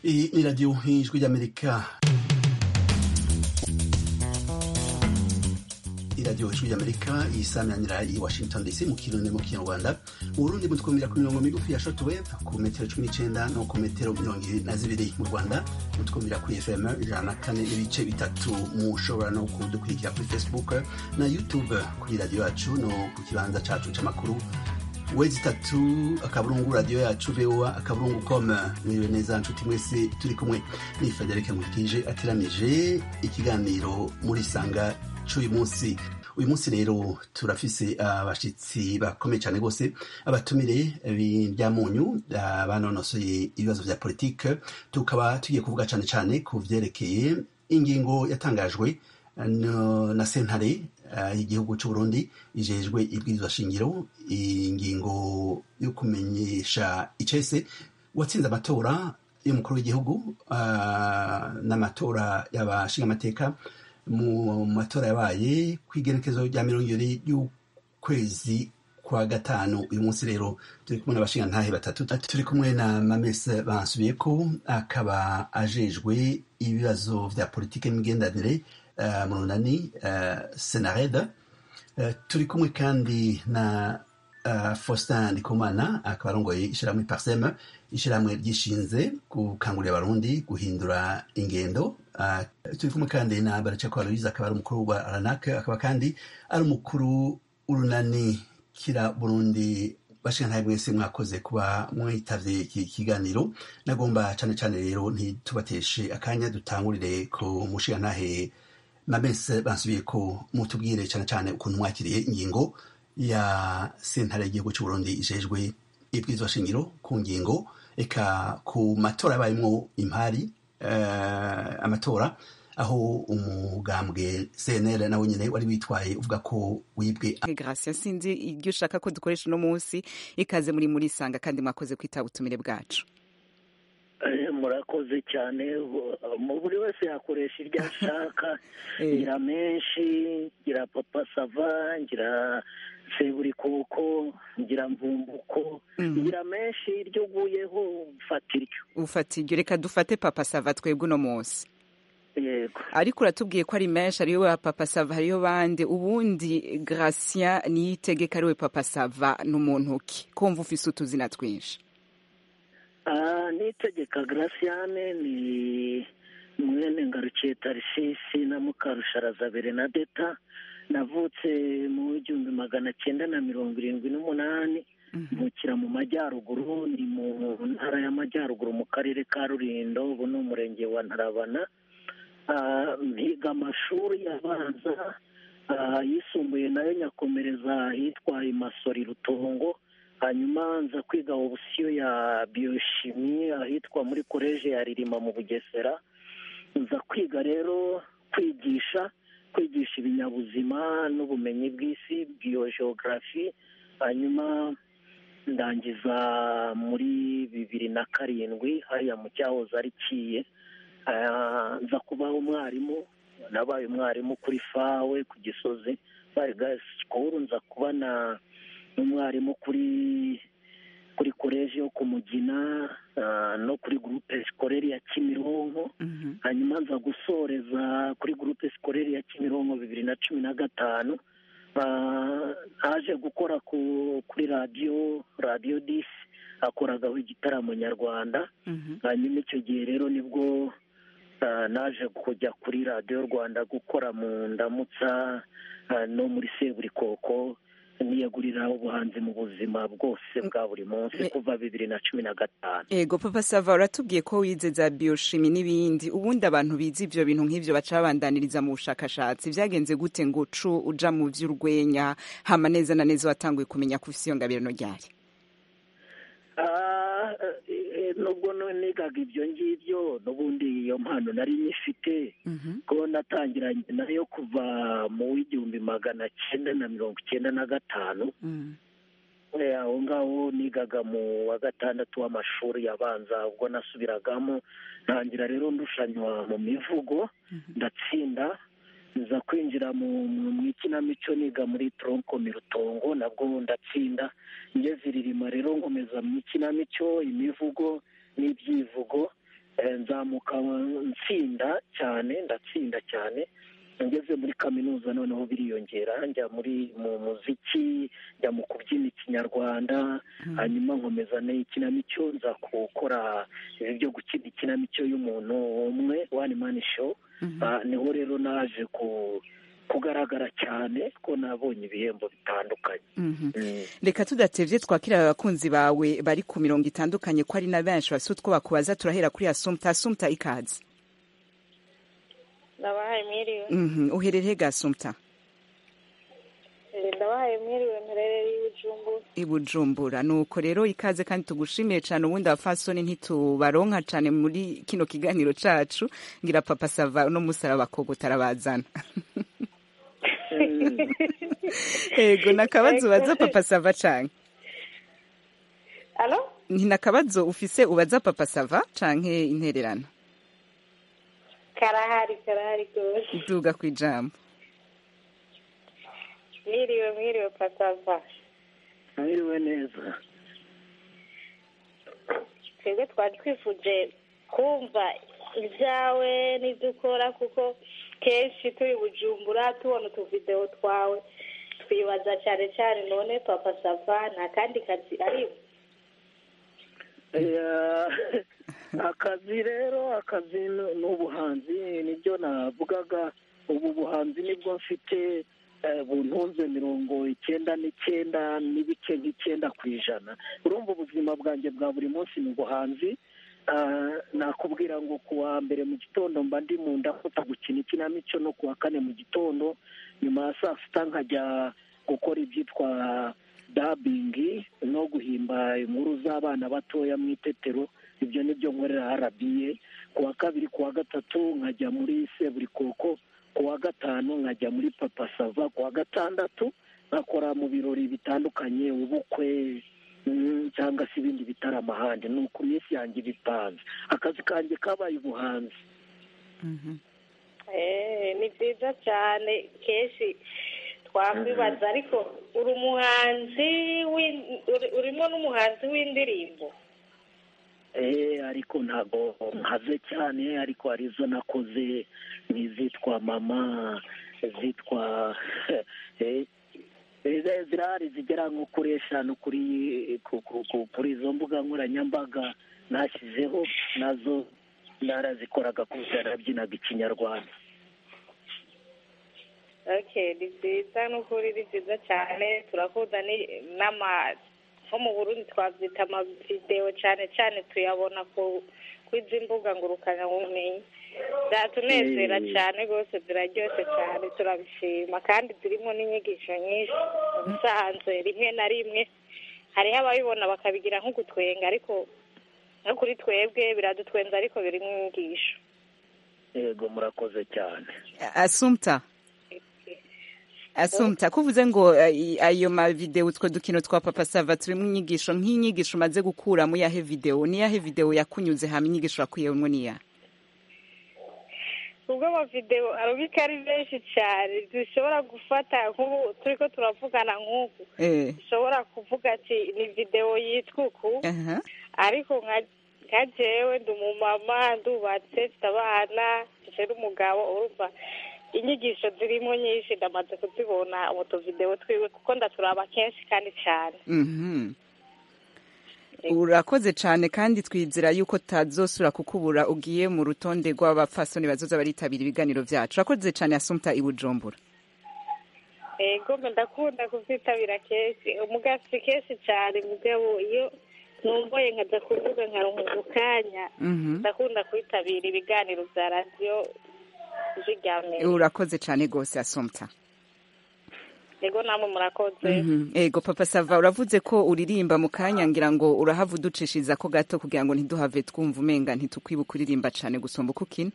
Iyi ni radiyo ijwi ry'amerika iradiyo ijwi ry'amerika yisaminanira i washington dc mu kirundi mu kinyarwanda uburundi mutwumvira ku mirongo migufi ya short wave ku metero cumi n'icyenda no ku metero mirongo irindwi na zibiri mu rwanda mutwumvira kuri fm ijana na kane n'ibice bitatu mushobora no kudukurikira kuri facebook na youtube kuri radiyo yacu no ku kibanza cyacu cy'amakuru wezi itatu akaburungu radiyo yacu voa akaburungu com mwiriwe neza nshuti mwese turi kumwe ni federike mutije ateranije ikiganiro muri sanga cy'uyu munsi uyu munsi rero turafise abashyitsi bakomeye cyane rwose abatumire b'ibyamunyu banonosoye ibibazo bya politike tukaba tugiye kuvuga cyane cyane ku byerekeye ingingo yatangajwe na sentare y'igihugu cy'u Burundi ijejwe ibwirizwa shingiro ingingo yo kumenyesha icese uwatsinze amatora y'umukuru w'igihugu n'amatora y'abashingamateka mu matora yabaye ku igenekezo rya mirongo ibiri y'ukwezi kwa gatanu uyu munsi rero turi kumwe n'abashingantahe batatu turi kumwe na mamese bansubiye ko akaba ajejwe ibibazo bya politiki n'imigenderanire Uh, mu runani uh, senareda uh, turi kumwe kandi na faustin ndikumana akaba arongoye ishyirahamwe parseme ishyirahamwe ryishinze gukangurira abarundi guhindura ingendo turi kumwe kandi na baraceko aloise akaba ari umukuru wa ranak akaba kandi ari umukuru w'urunani kira burundi bashinga mwese mwakoze kuba mwitavye iki kiganiro nagomba cyane cyane rero ntitubateshe akanya dutangurire ku mushingantahe mabese basubiye ko mutubwire cyane cyane ukuntu mwakiriye ingingo ya sentare y'igihugu cy'u Burundi ijejwe ibwirizwa shingiro ku ngingo eka ku matora yabayemo impari amatora aho umugambwe CNL nawe nyine wari witwaye uvuga ko wibwe Gracia sinzi iryo ushaka ko dukoresha uno munsi ikaze muri muri sanga kandi mwakoze kwitaba ubutumire bwacu murakoze cyane buri wese yakoresha iryo ashaka ngira menshi ngira papa sava ngira seburikoko ngira mvumbuko ngira menshi iryo uguyeho ufata iryo ufata iryo reka dufate papa sava twebwe uno munsi yego ariko uratubwiye ko ari menshi ariyo wa papa sava hariyo bande ubundi Gracia niyitegeka ariwe papa sava n'umuntu ki kumva ufise utuzina twinshi nitegeka garasiyane ni mwene ngarukiye tarisisi na mukarusharaza berenadeta navutse mu igihumbi magana cyenda na mirongo irindwi n'umunani mukira mu majyaruguru ni mu ntara y'amajyaruguru mu karere ka rurindo ubu ni umurenge wa ntarabana mpiga amashuri abanza yisumbuye nayo nyakomereza ahitwa imasori rutongo hanyuma nza kwiga obusiyo ya biyoshimi ahitwa muri koleje ya ririma mu bugesera nza kwiga rero kwigisha kwigisha ibinyabuzima n'ubumenyi bw'isi biyojeogarafi hanyuma ndangiza muri bibiri na karindwi hariya mu cyahoze ari kiye nza kubaho umwarimu nabaye umwarimu kuri fawe ku gisozi bari sikuru nza kuba na n'umwarimu kuri kuri koleji yo kumugina no kuri gurupe sikoreri ya kimironko hanyuma nza gusoreza kuri gurupe sikoreri ya kimironko bibiri na cumi na gatanu haje gukora kuri radiyo radiyo disi akoragaho igitaramo nyarwanda hanyuma icyo gihe rero nibwo naje kujya kuri radiyo rwanda gukora mu ndamutsa no muri seburikoko niyegurira ubuhanzi mu buzima bwose bwa buri munsi kuva bibiri na cumi na gatanu ego papa sava uratubwiye ko wize za biyoshimi n'ibindi ubundi abantu bize ibyo bintu nk'ibyo baca babandaniriza mu bushakashatsi byagenze gute ngo ucu uja mu by'urwenya hama neza na neza watanguye kumenya ko ufite iyo ngabirano ryari nubwo nigaga ibyo ngibyo n'ubundi iyo mpano nari nyifite ko natangiranye nayo kuva mu w'igihumbi magana cyenda na mirongo icyenda na gatanu aho ngaho nigaga mu wa gatandatu w'amashuri abanza ubwo nasubiragamo ntangira rero ndushanywa mu mivugo ndatsinda nza kwinjira mu ikinamico niga muri tronko mirutongo nabwo ndatsinda ngeze iririma rero nkomeza mu ikinamico imivugo n'ibyivugo nzamuka nsinda cyane ndatsinda cyane ngeze muri kaminuza noneho biriyongera njya muri mu muziki njya mu kubyina ikinyarwanda hanyuma nkomeza n'ikinamico nza gukora ibi byo gukina ikinamico y'umuntu umwe wani mani show niho rero naje ku kugaragara cyane ko nabonye ibihembo bitandukanye reka tudatebye twakira abakunzi bawe bari ku mirongo itandukanye ko ari na benshi bafite utwo bakubaza turahera kuri asumta asumta ikaze ndabahaye mwiriwe uherereye ga asumta ndabahaye mwiriwe nturerere y'ubujumbura i bujumbura nuko rero ikaze kandi tugushimiye cyane ubundi abafasoni ntitubaronka cyane muri kino kiganiro cyacu ngira papa sava no musaraba ko gutarabazana yego nakabazo ubaza papa sava canke alo ni nakabazo ufise ubaza papa sava canke intererano karahari karahari rwose duga ku ijambo mwiriwe mwiriwe pasava ntabiriwe neza twebwe twari twifuje kumva ibyawe n'ibyo ukora kuko kenshi turi bujumbura tubona utuvidewo twawe twibaza cyane cyane none papa sava nta kandi kazi arimo akazi rero akazi ni ubuhanzi nibyo navugaga ubu buhanzi nibwo mfite buntunze mirongo icyenda n'icyenda n'ibice nk'icyenda ku ijana urumva ubuzima bwanjye bwa buri munsi ni ubuhanzi nakubwira ngo ku wa mbere mu gitondo mba ndi mu ndafata gukina ikinamico no ku wa kane mu gitondo nyuma ya saa sita nkajya gukora ibyitwa dabingi no guhimba inkuru z'abana batoya mu itetero ibyo ni byo nkorera arabiye ku wa kabiri ku wa gatatu nkajya muri seburikoko ku wa gatanu nkajya muri papa sava ku wa gatandatu nkakora mu birori bitandukanye ubukwe cyangwa se ibindi bitaramo ahandi ni uku minsi yanjye bipanze akazi kanjye kabaye ubuhanzi Eh, ni byiza cyane kenshi twakwibaza ariko uri umuhanzi w'in- uri- urimo n'umuhanzi w'indirimbo Eh, ariko ntabwo nkaze cyane ariko hari izo nakoze n'izitwa mama izitwa eh, eh, zirahari zigera nko kuri eshanu kuri ku- ku- ku- kuri izo mbuga nkoranyambaga nashyizeho nazo narazikoraga kuko narabyinaga ikinyarwanda okay ni byiza n'ukuri ni byiza cyane turakunda ni- n'ama nko mu burundi twabyita amavidewo cyane cyane tuyabona ku kw'izi mbuga ngurukanabumenyi byatunezera Eh. cyane rwose ziraryoshye cyane turabishima kandi zirimo n'inyigisho nyinshi ubusanzwe rimwe na rimwe hariho ababibona bakabigira nk'ugutwenga ariko no kuri twebwe biradutwenza ariko birimo inyigisho yego murakoze cyane asumta asumta kuvuze ngo eh, ayo mavidewo utwo dukino twa papa sava turimo inyigisho nk'inyigisho umaze gukuramo yahe videwo niyahe videwo yakunyuze hama inyigisho wakuyemo niya ubwo amavidewo arabika ari menshi cyane dushobora gufata nk'ubu turi ko turavugana nk'uku eh dushobora kuvuga ati ni videwo yitwa uku aha ariko nka- nka jewe ndi umumama ndubatse mfite abana mfite n'umugabo urumva inyigisho zirimo nyinshi ndamaze kuzibona mu tuvidewo twiwe kuko ndaturaba kenshi kandi cyane mhm urakoze cyane kandi twizera yuko tutazosura kukubura ugiye mu rutonde rw'abapfasoni bazoza baritabira ibiganiro byacu urakoze cyane asumta i bujumbura ego mbe ndakunda kubyitabira kenshi umugasi kenshi cyane mugabo iyo numvoye nkajya kuvuga nkaronka ako kanya mhm ndakunda kwitabira ibiganiro bya radiyo zijyamye urakoze cyane rwose asumta ego namwe murakoze Mhm. Ego papa sava uravuze ko uririmba mu kanya ngira ngo urahava uducishiriza ko gato kugira ngo ntiduhave twumva umenga ntitukwibuke kuririmba cyane gusumba uko ukina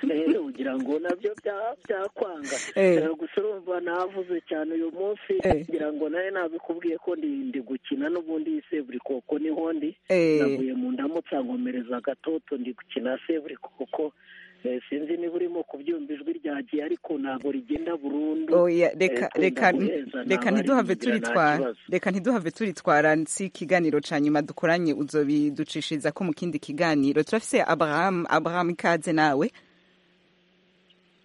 rero ugira ngo nabyo bya- byakwanga Eh. Eh, gusa urumva navuze cyane uyu munsi Eh. ngira ngo nawe nabikubwiye ko ndi ndi gukina n'ubundi seburi koko niho ndi Eh. navuye mu ndamutsa nkomereza gatoto ndi gukina seburi koko sinzi niba urimo kubyumva ijwi ryagiye ariko ntabwo rigenda burundu oya reka Eh, reka guheza, reka naba ntiduhave arigira nta turitwara kibazo. reka ntiduhave turitwara si ikiganiro ca nyuma dukoranye uzobiducishiriza ko mu kindi kiganiro turafise abraham abraham ikaze nawe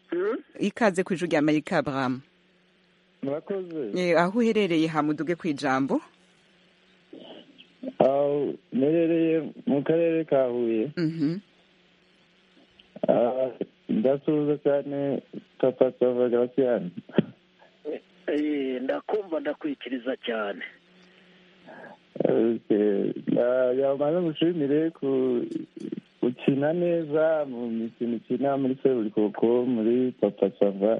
Hmm? ikaze ku ijwi ry'amerika abraham murakoze Eh, aho uherereye hamuduge ku ijambo aho nerereye mu karere ka huye Mhm. Ah, ndasuhuza cyane papa sava garasiyani Eh, ndakumva ndakwikiriza cyane yamaze gushimire ku gukina neza mu mikino ukina muri seburikoko muri papa sava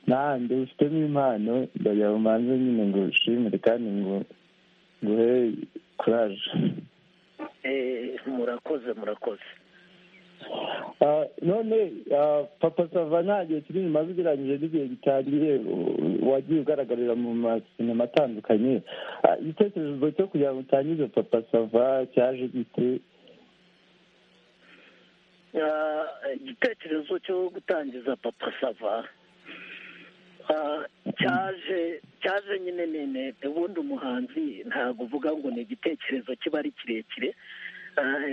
n'ahandi ufitemo impano ndayamanze nyine ngo ushimire kandi ngo nguhe kuraje Eh, murakoze murakoze Ah, none ah, papa sava nta gihe kinini umaze ugereranyije n'igihe gitangiye u- wagiye ugaragarira mu masinema atandukanye Ah, igitekerezo cyo kugira ngo utangize papa sava cyaje gite Ah, igitekerezo cyo gutangiza papa sava Ah, cyaje cyaje nyine nene ubundi umuhanzi ntabwo uvuga ngo ni igitekerezo kiba ari kirekire Ah,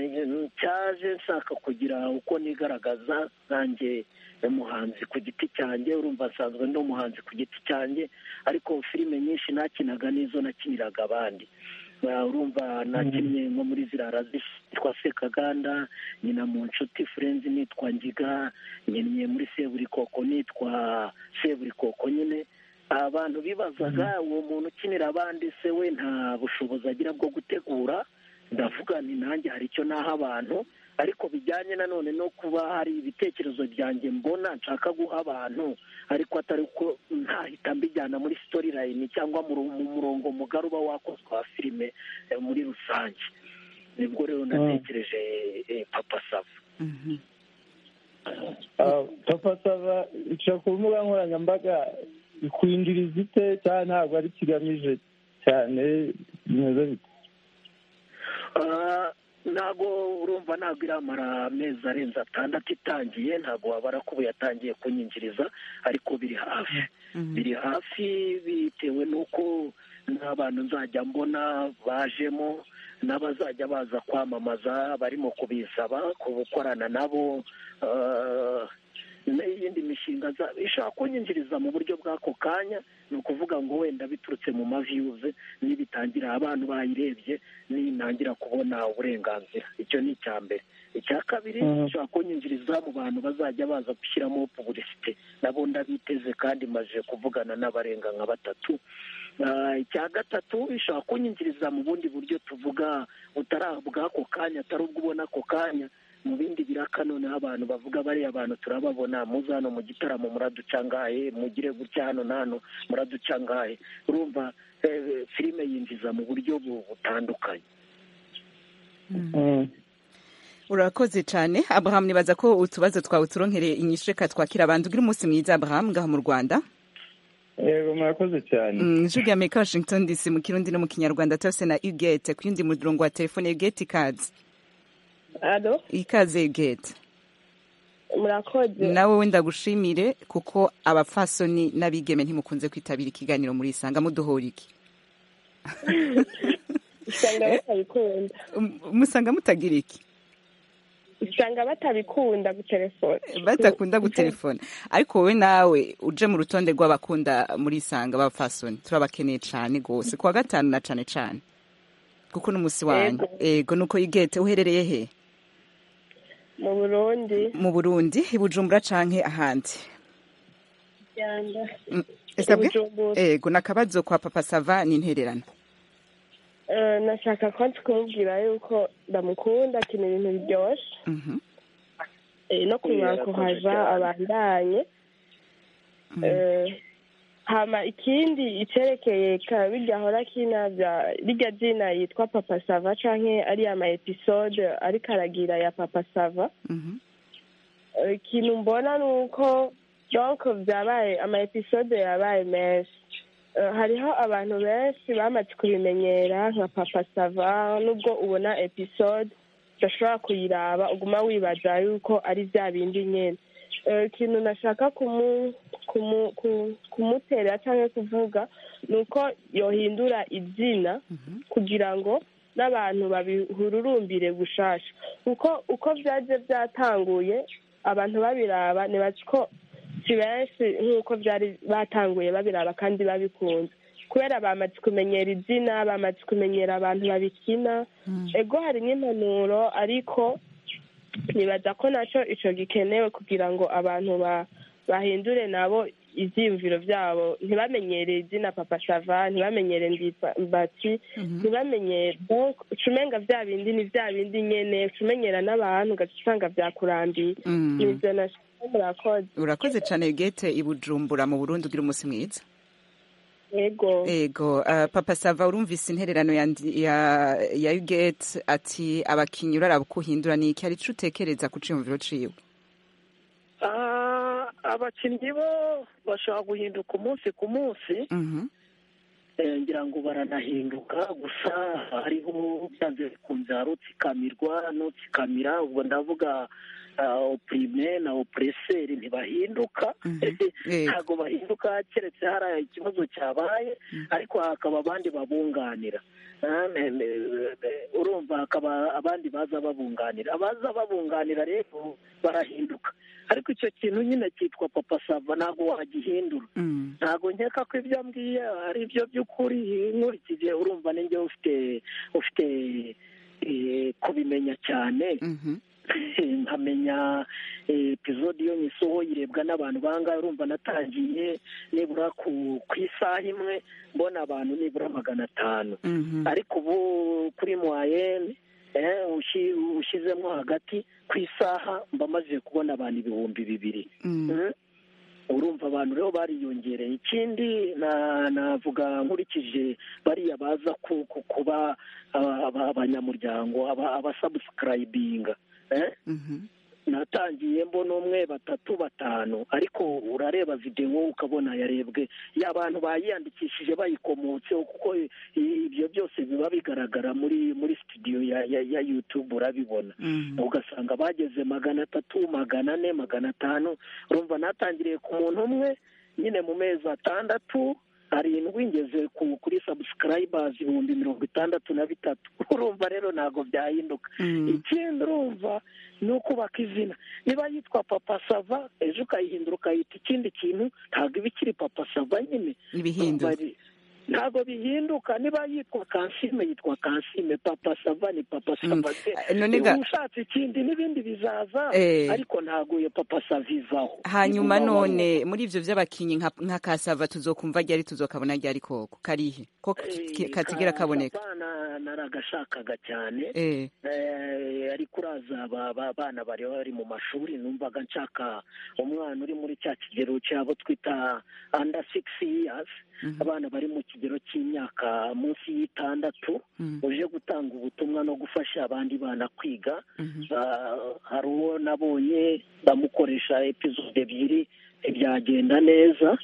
cyaje nshaka kugira uko nigaragaza nkanjye umuhanzi ku giti cyanjye urumva nsanzwe ndi umuhanzi ku giti cyanjye ariko filime nyinshi nakinaga n'izo nakiniraga abandi Ah, urumva nakinnye nko muri zirara zitwa sekaganda nyina mu nshuti furenzi nitwa ngiga nyinnye muri seburikoko nitwa seburikoko nyine abantu bibazaga uwo muntu ukinira abandi se we nta bushobozi agira bwo gutegura ndavuga ni nanjye hari icyo naha abantu ariko bijyanye nanone no kuba hari ibitekerezo byanjye mbona nshaka guha abantu ariko atari uko ntahita mbijyana muri sitori layini cyangwa mu ru- mu murongo mugari uba wakozwe wa filime eh, muri rusange nibwo rero natekereje eh, papa sava Mhm. Ah, papa sava ica ku mbuga nkoranyambaga ikwinjiriza ite cyangwa ntabwo ari kigamije cyane bimeze bite Ah, ntabwo urumva ntabwo iramara amezi arenze atandatu itangiye ntabwo wabara ko ubu yatangiye kunyinjiriza ariko biri hafi biri hafi bitewe n'uko n'abantu nzajya mbona bajemo n'abazajya baza kwamamaza barimo kubisaba ku gukorana nabo ah, n'iyindi mishinga za- ishaka kunyinjiriza mu buryo bw'ako kanya ni ukuvuga ngo wenda biturutse mu maviyuze nibitangira abantu bayirebye nintangira kubona uburenganzira icyo ni icya mbere icya kabiri Mhm. ishobora kunyinjiriza mu bantu bazajya baza gushyiramo pubulisite nabo ndabiteze kandi maze kuvugana n'abarenga nka batatu Ah, icya gatatu ishobora kunyinjiriza mu bundi buryo tuvuga butari bw'ako kanya atari ubwo ubona ako kanya mu bindi biraka noneho abantu bavuga bariya abantu turababona muze hano mu gitaramo muraducangaye mugire gutya hano na hano muraducangaye urumva eh, filime yinjiza mu buryo bu- butandukanye Mm. urakoze cyane abraham nibaza ko utubazo twawe turonkereye inyishu reka twakira abantu ugira umunsi mwiza abraham ngaha mu rwanda yego murakoze cyane Mm, ijwi rya amerika washington dc mu kirundi no mu kinyarwanda turafise na ugete ku yundi murongo wa telefone ugete ikaze alo ikaze ugete murakoze nawe wenda gushimire kuko abapfasoni n'abigeme ntimukunze kwitabira ikiganiro muri isanga muduhora iki usanga batabikunda Um, musanga mutagira iki usanga batabikunda gutelefona batakunda gutelefona ariko wowe nawe uje mu rutonde rw'abakunda muri isanga b'abapfasoni turabakeneye cyane rwose ku wa gatanu na cyane cyane kuko n'umunsi wanyu ego nuko igete uherereye he mu burundi mu burundi i bujumbura canke ahandi Rwanda. Mm, esabwe I Bujumbura. ego nakabazo kwa papa sava ni intererano Eh, nashaka ko kumubwira yuko ndamukunda akina ibintu biryoshye Mhm, Eh, no kumwaka kuhaza abandanye Eh, hama ikindi icerekeye kabirya ahora akina bya rirya zina yitwa papa sava canke ariya ama episode ariko aragira ya papa sava mhm, Eh, ikintu mbona ni uko donc byabaye ama episode yabaye menshi Eh, hariho abantu benshi bamaze kubimenyera nka papa sava nubwo ubona episode udashobora kuyiraba uguma wibaza yuko ari bya bindi nyine ikintu nashaka kumuterera cyangwa kuvuga ni uko yohindura izina kugira ngo n'abantu babihururumbire gushasha kuko uko byaje byatanguye abantu babiraba ntibazi ko si benshi nk'uko byari batanguye babiraba kandi babikunze kubera bamaze kumenyera izina bamaze kumenyera abantu babikina ego hari n'impanuro ariko nibaza ko nacyo icyo gikenewe kugira ngo abantu bahindure nabo ibyiyumviro byabo ntibamenyere izina papa sava ntibamenyere mbati ntibamenyere ucumenga bya bindi ni bya bindi nyine ucumenyera n'abantu ugaca usanga byakurambiye ibyo urakoze urakoze cyane gete ibujumbura mu burundi ugira umunsi mwiza ego ego papa sava urumvise intererano ya ugate ati abakinnyi uraraba uko uhindura ni iki arico utekereza ku cyiyumviro ciwe abakinnyi bo bashobora guhinduka umunsi ku munsi ngira ngo baranahinduka gusa hariho byanze bikunze hari utsikamirwa n'utsikamira ubwo ndavuga opurime na opureseri ntibahinduka ntabwo bahinduka keretse hari ikibazo cyabaye ariko hakaba abandi babunganira urumva hakaba abandi baza babunganira abaza babunganira rero barahinduka ariko icyo kintu nyine cyitwa papa sava ntabwo wagihindura ntabwo nkeka ko ibyo mbwiye ari ibyo by'ukuri nkurikije urumva n'inge ufite ufite kubimenya cyane nkamenya epizode iyo nyisoho yirebwa n'abantu bangahe urumva natangiye nibura ku isaha imwe mbona abantu nibura magana atanu ariko ubu kuri mwayeni ushyizemo hagati ku isaha mba maze kubona abantu ibihumbi bibiri urumva abantu rero bariyongereye ikindi navuga nkurikije bariya baza kuba abanyamuryango abasabusikarayibinga natangiye mbona umwe batatu batanu ariko urareba videwo ukabona yarebwe y'abantu bayiyandikishije bayikomotseho kuko ibyo byose biba bigaragara muri muri sitidiyo ya yutube urabibona ugasanga bageze magana atatu magana ane magana atanu urumva natangiriye ku muntu umwe nyine mu mezi atandatu arindwi ngeze kuri sabusikarayibazi ibihumbi mirongo itandatu na bitatu urumva rero ntabwo byahinduka ikindi urumva ni ukubaka izina niba yitwa papa sava ejo ukayihindura ukayita ikindi kintu ntabwo iba ikiri papa sava nyine ntabwo bihinduka niba yitwa kansime yitwa kansime papa sava ni papa sava niba ushatse ikindi n'ibindi bizaza ariko ntabwo iyo papa sava ivaho hanyuma none muri ibyo by'abakinnyi nka kasava tuzokumva ryari tuzokabona ryari koko karihe ko katigera kaboneka naragashakaga cyane ariko uraza abana bari bari mu mashuri numvaga nshaka umwana uri muri cya kigero cyabo twita anda sigisi yiyazi abana bari mu kigero cy'imyaka munsi y'itandatu uje gutanga ubutumwa no gufasha abandi bana kwiga hari uwo nabonye bamukoresha epizode ebyiri ntibyagenda neza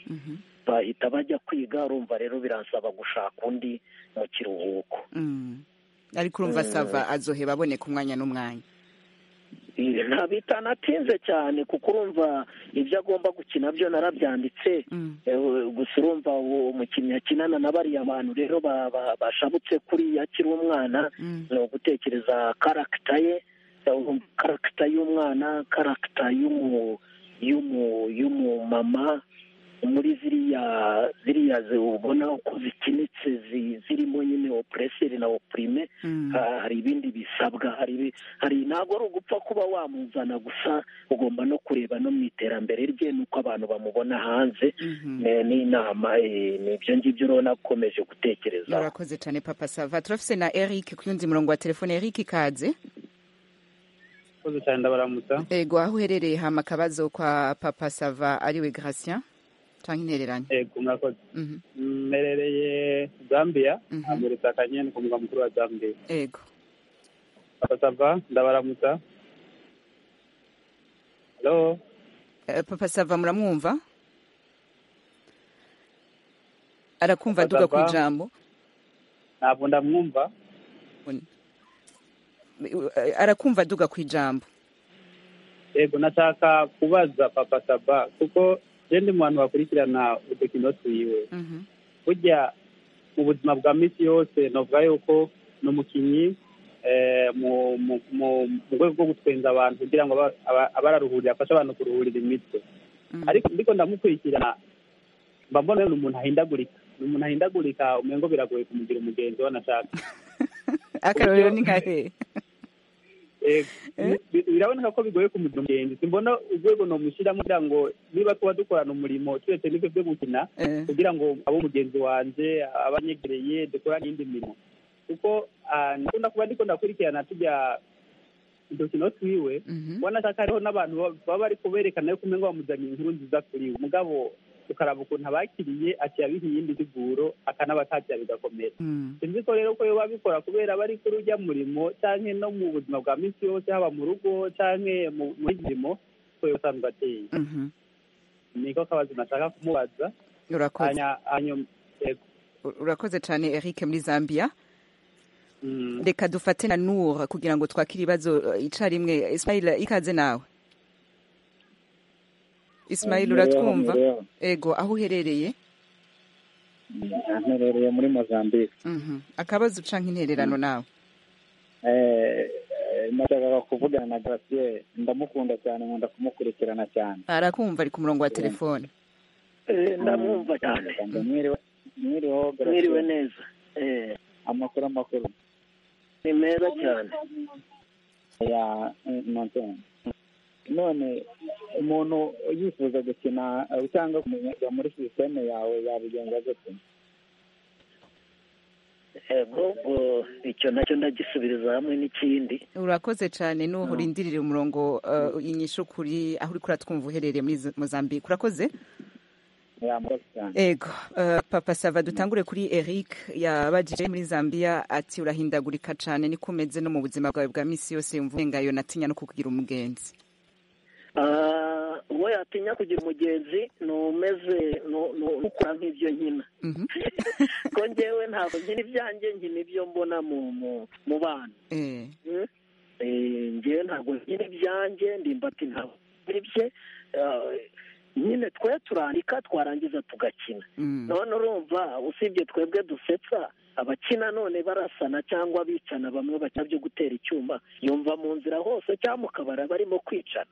bahita bajya kwiga urumva rero biransaba gushaka undi mu kiruhuko ariko urumva sava azoheba aboneka umwanya n'umwanya ntabita anatinze cyane kuko urumva ibyo agomba gukina byo narabyanditse gusa urumva umukinnyi akinana na bariya bantu rero bashabutse kuri akiri umwana ni ugutekereza karagita ye karagita y'umwana karagita y'umumama muri ziriya ziriya ubona uko zikinitse zirimo nyine opureseri na opurime hari ibindi bisabwa hari ntabwo ari ugupfa kuba wamuzana gusa ugomba no kureba no mu iterambere rye n'uko abantu bamubona hanze n'inama ni ibyo ngibyo urabona akomeje gutekereza urakoze cyane papa sava turafise na eric ku yundi murongo wa telefone eric kaze urakoze cyane ndabaramutsa yego aho uherereye hama akabazo kwa papa sava ariwe Gratien cyangwa intereranye yego murakoze mmerereye zambia amurutse akanyeni ku murwa mukuru wa zambia yego papa sava ndabaramutsa halo papa sava muramwumva arakumva aduga ku ijambo ntabwo ndamwumva arakumva duga ku ijambo yego nashaka kubaza papa saba kuko rero ndi mu bantu bakurikirana udukino twiwe burya mu buzima bwa minsi yose navuga yuko ni umukinnyi mu rwego rwo gutwenza abantu kugira ngo abararuhurira afashe abantu kuruhurira imitwe ariko ndiko ndamukurikirana mba mbona ni umuntu ahindagurika ni umuntu ahindagurika umengo biragoye kumugira umugenzi we anashaka akarorero ni nka hehe biraboneka ko bigoye kumugira umugenzi simbona urwego nomushyiramo kugira ngo niba tuba dukorana umurimo turetse n'ibyo byo gukina kugira ngo abe umugenzi wanjye abanyegereye dukorane iyindi mirimo kuko nakunda kuba ndiko ndakurikirana tujya udukino twiwe ubona ko hariho n'abantu baba bari kuberekana yuko umenya bamuzanye inkuru nziza kuri we umugabo ukaraba ukuntu abakiriye akiyabiha iyindi siguro akanabatakira bigakomera sinzi ko rero ko biba bikora kubera bari kuri ujya murimo cyangwa no mu buzima bwa minsi yose haba mu rugo cyangwa muri mirimo ko usanga ateye niko kabazo nashaka kumubaza urakoze cyane eric muri zambia reka dufate na nura kugira ngo twakire ibibazo icyarimwe ismaila ikaze nawe ismail uratwumva ego aho uherereye nherereye muri mozambique akabazo uca nk'intererano nawe nashakaga kuvugana na garasiyeri ndamukunda cyane nkunda kumukurikirana cyane arakumva ari ku murongo wa telefone ndamwumva cyane mwiriweho mwiriwe neza amakuru amakuru ni meza cyane ya nonseni none umuntu yifuza gukina cyangwa kumenya muri sisiteme yawe yabigenza gute yego icyo nacyo ndagisubiza hamwe n'ikindi urakoze cyane n'ubu urindirire umurongo inyishu kuri aho uri kuratwumva uherereye muri mozambique urakoze ego papa sava dutangure kuri eric yabagije muri zambia ati urahindagurika cyane niko umeze no mu buzima bwawe bwa minsi yose yumva urengayo natinya no kukugira umugenzi uwo yatinya kugira umugenzi ni umeze ukora nk'ibyo nkina ko ngewe ntabwo nkina ibyanjye nkina ibyo mbona mu bana ngewe ntabwo nkina ibyanjye ndimbati ntabwo bye nyine twe turandika twarangiza tugakina none urumva usibye twebwe dusetsa abakina none barasana cyangwa bicana bamwe bakina byo gutera icyuma yumva mu nzira hose cyangwa mu kabara barimo kwicana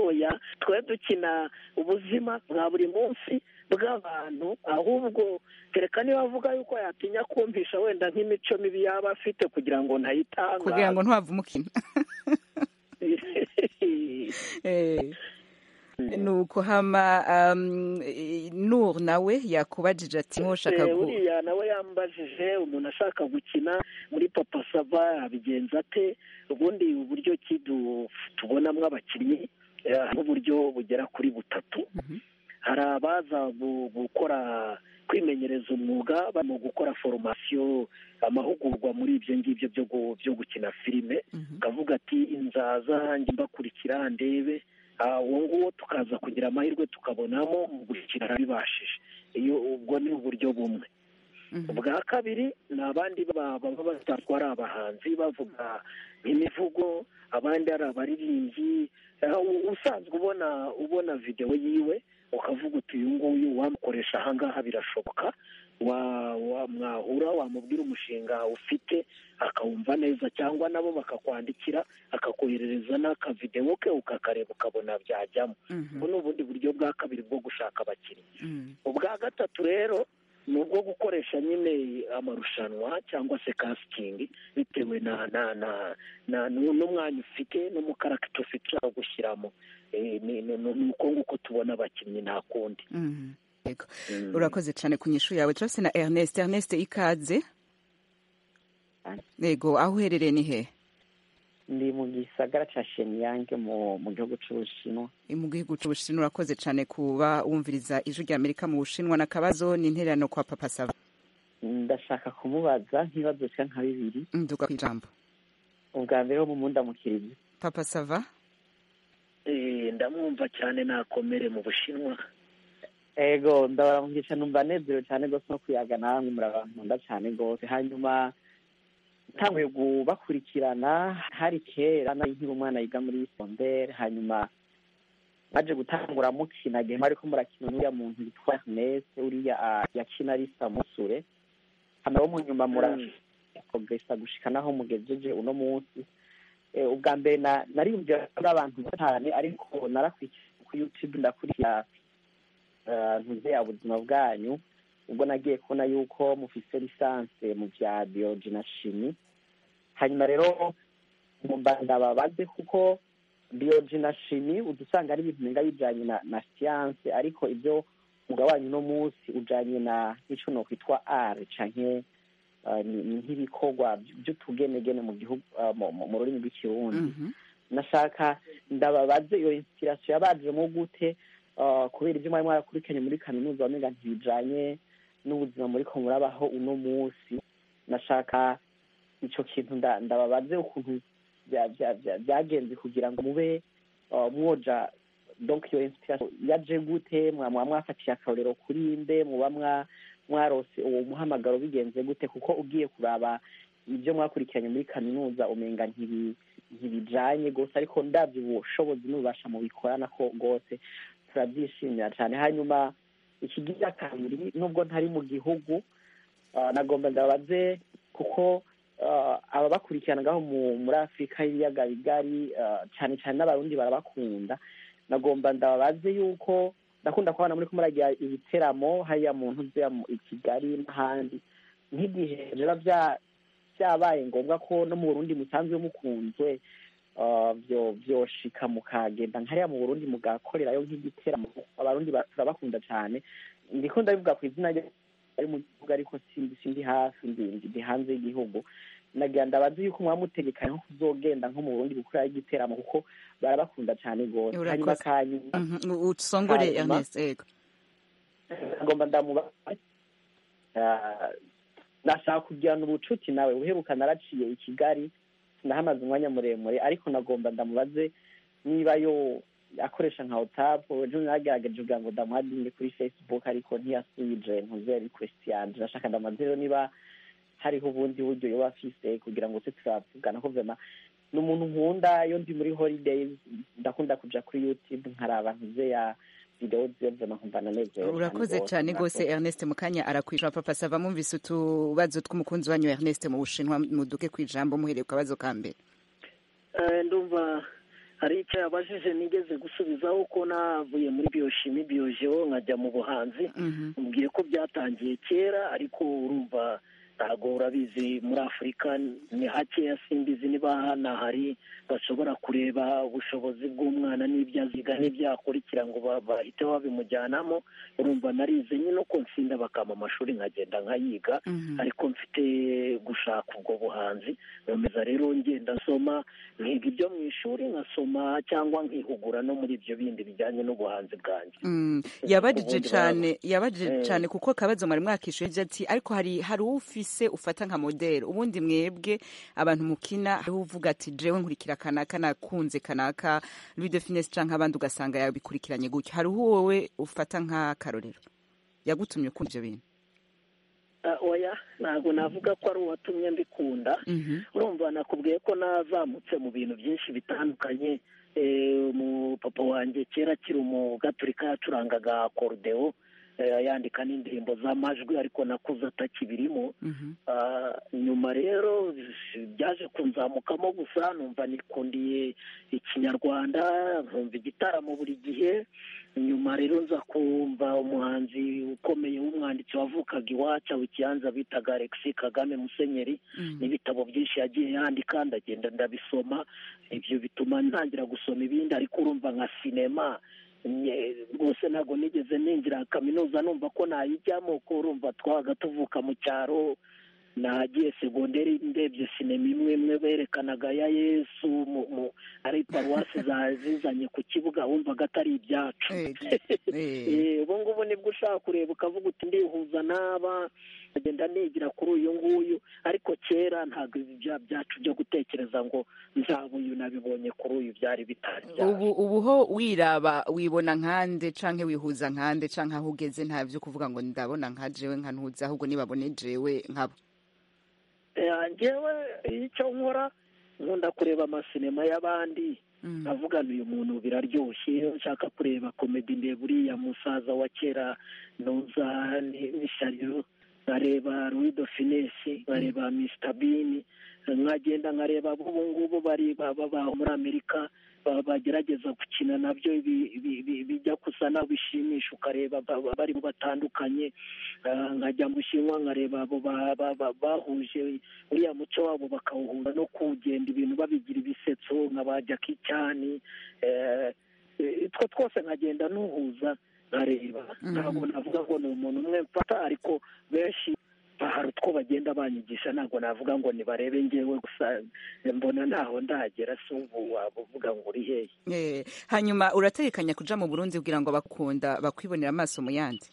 oya twe dukina ubuzima bwa buri munsi bw'abantu ahubwo kereka niba avuga yuko yatinya kumvisha wenda nk'imico mibi yaba afite kugira ngo ntayitangaze kugira ngo ntuhave umukino nuko hama nur nawe yakubajije ati nkoshaka uriya nawe yambajije umuntu ashaka gukina muri papa sava abigenza ate ubundi uburyo ki tubonamo abakinnyi n'uburyo bugera kuri butatu hari abaza gukora kwimenyereza umwuga barimo gukora foromasiyo amahugurwa muri ibyo ngibyo byo gukina filime ukavuga ati inzaza mbakurikira ndebe uwo nguwo tukaza kugira amahirwe tukabonamo mu gukina arabibashije iyo ubwo ni uburyo bumwe bwa kabiri ni abandi baba basanzwe ari abahanzi bavuga imivugo abandi ari abaririmbyi usanzwe ubona ubona videwo yiwe ukavuga uti uyu nguyu wamukoresha ahangaha birashoboka mwahura wamubwira umushinga ufite akawumva neza cyangwa nabo bakakwandikira akakoherereza n'akavidewo ke ukakareba ukabona byajyamo ubu ni ubundi buryo bwa kabiri bwo gushaka abakinnyi ubwa gatatu rero ni ubwo gukoresha nyine amarushanwa cyangwa se kasitingi bitewe na na na n'umwanya ufite n'umukaragita ufite ushaka gushyiramo ni uko nguko tubona abakinnyi nta kundi urakoze cyane ku nyishu yawe turabona na ernest ernest ikaze yego aho uherereye ni hehe ndi mu gisagara cya sheniyange mu gihugu cy'ubushinwa mu gihugu cy'ubushinwa urakoze cyane kuba wumviriza ijwi rya amerika mu bushinwa na kabazo ni intererano kwa papa sava ndashaka kumubaza ntibaduka nka bibiri nduga ku ijambo ubwa mbere wo mu mundamukiriye papa sava ndamwumva cyane nakomere mu bushinwa ego ndabaramukisha numva anezerewe cyane rwose no kuyaga namwe muri abantu nkunda cyane rwose hanyuma ntanguye kubakurikirana hari kera nari nkiri umwana yiga muri sondere hanyuma baje gutangura mukina game ariko murakina n'uriya muntu yitwa Agnes uriya yakina ari Samusure hano wo mu nyuma muraprogresa gushika naho mugejeje uno munsi ubwa mbere nariyumvira kuri abantu batanu ariko narakurikiye ku YouTube ndakurikira ntuze ya buzima bwanyu ubwo nagiye kubona yuko mufise lisanse mu bya biology na shimi hanyuma rero mumba ndababaze kuko biology na shimi udusanga ari ibintu nenga bijanye na, na science ariko ibyo mugabanye uno munsi ujanye na ico nokwitwa r canke uh, ni nk'ibikorwa by'utugenegene mu gihugu uh, mu rurimi rw'ikirundi mm -hmm. nashaka ndababaze iyo inspiration yabajemo gute uh, kubera ibyo mwari mwarakurikiranye muri kaminuza wamenga ntibijanye n'ubuzima muri ko murabaho uno munsi nashaka icyo kintu ndababaze ukuntu byagenze kugira ngo mube mwoja donc iyo inspiration yaje gute mwaba mwafatiye akarorero kuri nde muba mwarose uwo muhamagaro bigenze gute kuko ugiye kuraba ibyo mwakurikiranye muri kaminuza umenga ntibijanye rwose ariko ndabyo ubushobozi n'ububasha mubikorana ko rwose turabyishimira cyane hanyuma ikigira kabiri nubwo ntari mu gihugu nagomba ndabaze kuko aba bakurikiranaga muri afurika y'ibiyaga bigari cyane cyane n'abarundi barabakunda nagomba ndababaze yuko ndakunda kubona muri kumuragira ibiteramo hariya mu ntuzi i kigali n'ahandi nk'igihe biba byabaye ngombwa ko no mu burundi musanzwe mukunzwe byoshika mukagenda nkariya mu burundi mugakorerayo nk'igiteramo abarundi turabakunda cyane ndikunda bivuga ku izina ari mu gihugu ariko sindi hafi ndi hanze y'igihugu nagira ndabaze yuko mwaba mutegekanye nko kuzogenda nko mu burundi gukora igiteramo kuko barabakunda cyane rwose hanyuma kanyuma usongore ernest yego agomba ndamuba nashaka kugirana ubucuti nawe uheruka naraciye i kigali ndahamaze umwanya muremure ariko nagomba ndamubaze niba yo akoresha nka otapu ejo nagerageje kugira ngo ndamuhadinge kuri facebook ariko ntiyasubije ntuze request yanje ndashaka ndamaze rero niba hariho ubundi buryo yoba afise kugira ngo se turavugana ko vema ni umuntu nkunda iyo ndi muri holidays ndakunda kuja kuri youtube nkaraba ntuze ya video ziyo vema nkumva nanezerewe urakoze cyane rwose ernest mukanya arakwisha papa sava mwumvise utubazo tw'umukunzi wanyu ernest mu bushinwa muduke ku ijambo muhereye ku kabazo ka mbere ndumva hari icyo yabajije nigeze gusubizaho ko navuye muri biyoshimi biyojeo nkajya mu buhanzi mubwiye ko byatangiye kera ariko urumva ntabwo urabizi muri afurika ni hakeya simbizi niba hanahari bashobora kureba ubushobozi bw'umwana n'ibyo aziga n'ibyo yakurikira ngo bahite babimujyanamo urumva narize nyine uko nsinda bakama amashuri nkagenda nkayiga ariko mfite gushaka ubwo buhanzi nkomeza rero ngenda nsoma nkiga ibyo mu ishuri nkasoma cyangwa nkihugura no muri ibyo bindi bijyanye n'ubuhanzi bwanjye yabajije cyane yabajije cyane kuko akabazo mwari mwakishyuye ibyo ati ariko hari hari ufise se ufata nka modeli ubundi mwebwe abantu mukina hariho uvuga ati jewe nkurikira kanaka nakunze kanaka Louis de Finesse canke abandi ugasanga yabikurikiranye gutyo hariho wowe ufata nk'akarorero yagutumye ukunda ivyo bintu oya ntabwo navuga ko ari uwatumye mbikunda urumva nakubwiye ko nazamutse mu bintu byinshi bitandukanye umupapa wanjye kera akiri umugaturika yacurangaga akorodeo yandika n'indirimbo z'amajwi ariko nakuze atakibirimo nyuma rero byaje kunzamukamo gusa numva nikundiye ikinyarwanda nkumva igitaramo buri gihe nyuma rero nza kumva umuhanzi ukomeye w'umwanditsi wavukaga iwacu ikiyanza bitaga alexi kagame musenyeri n'ibitabo byinshi yagiye yandika ndagenda ndabisoma ibyo bituma ntangira gusoma ibindi ariko urumva nka sinema rwose ntabwo nigeze ninjira kaminuza numva ko nayijyamo ko urumva twabaga tuvuka mu cyaro nagiye segonderi ndebye sinema imwe imwe berekanaga ya yesu ari paruwasi zizanye ku kibuga wumvaga atari ibyacu ubu ngubu nibwo ushaka kureba ukavuga uti ndihuza n'aba agenda nigira kuri uyu nguyu ariko kera ntabwo ibyo byacu byo gutekereza ngo nzaba uyu nabibonye kuri uyu byari bitari ubu ubu ho wiraba wibona nkande canke wihuza nkande canke aho ugeze nta byo kuvuga ngo ndabona nka jewe nka ntuza ahubwo nibabone jewe nkabo ngewe icyo nkora nkunda kureba amasinema y'abandi avugana uyu muntu biraryoshye ushaka kureba komedi ndeba uriya musaza wa kera ntuza n'ishariro nkareba ruwido finesi nkareba misita bini nkagenda nkareba abo ngubu bari baba muri amerika bagerageza gukina nabyo bijya gusa naho bishimisha ukareba bari batandukanye nkajya mu bushinwa nkareba abo bahuje uriya muco wabo bakawuhuza no kugenda ibintu babigira ibisetso nka ba jackie cyane utwo twose nkagenda nuhuza nkareba ntabwo navuga ngo ni umuntu umwe mfata ariko benshi hari utwo bagenda banyigisha ntabwo navuga ngo nibarebe ngewe gusa mbona ntaho ndagera si ubu wabuvuga ngo uri hehe hanyuma urategekanya kuja mu burundi kugira ngo bakunda bakwibonera amaso mu yandi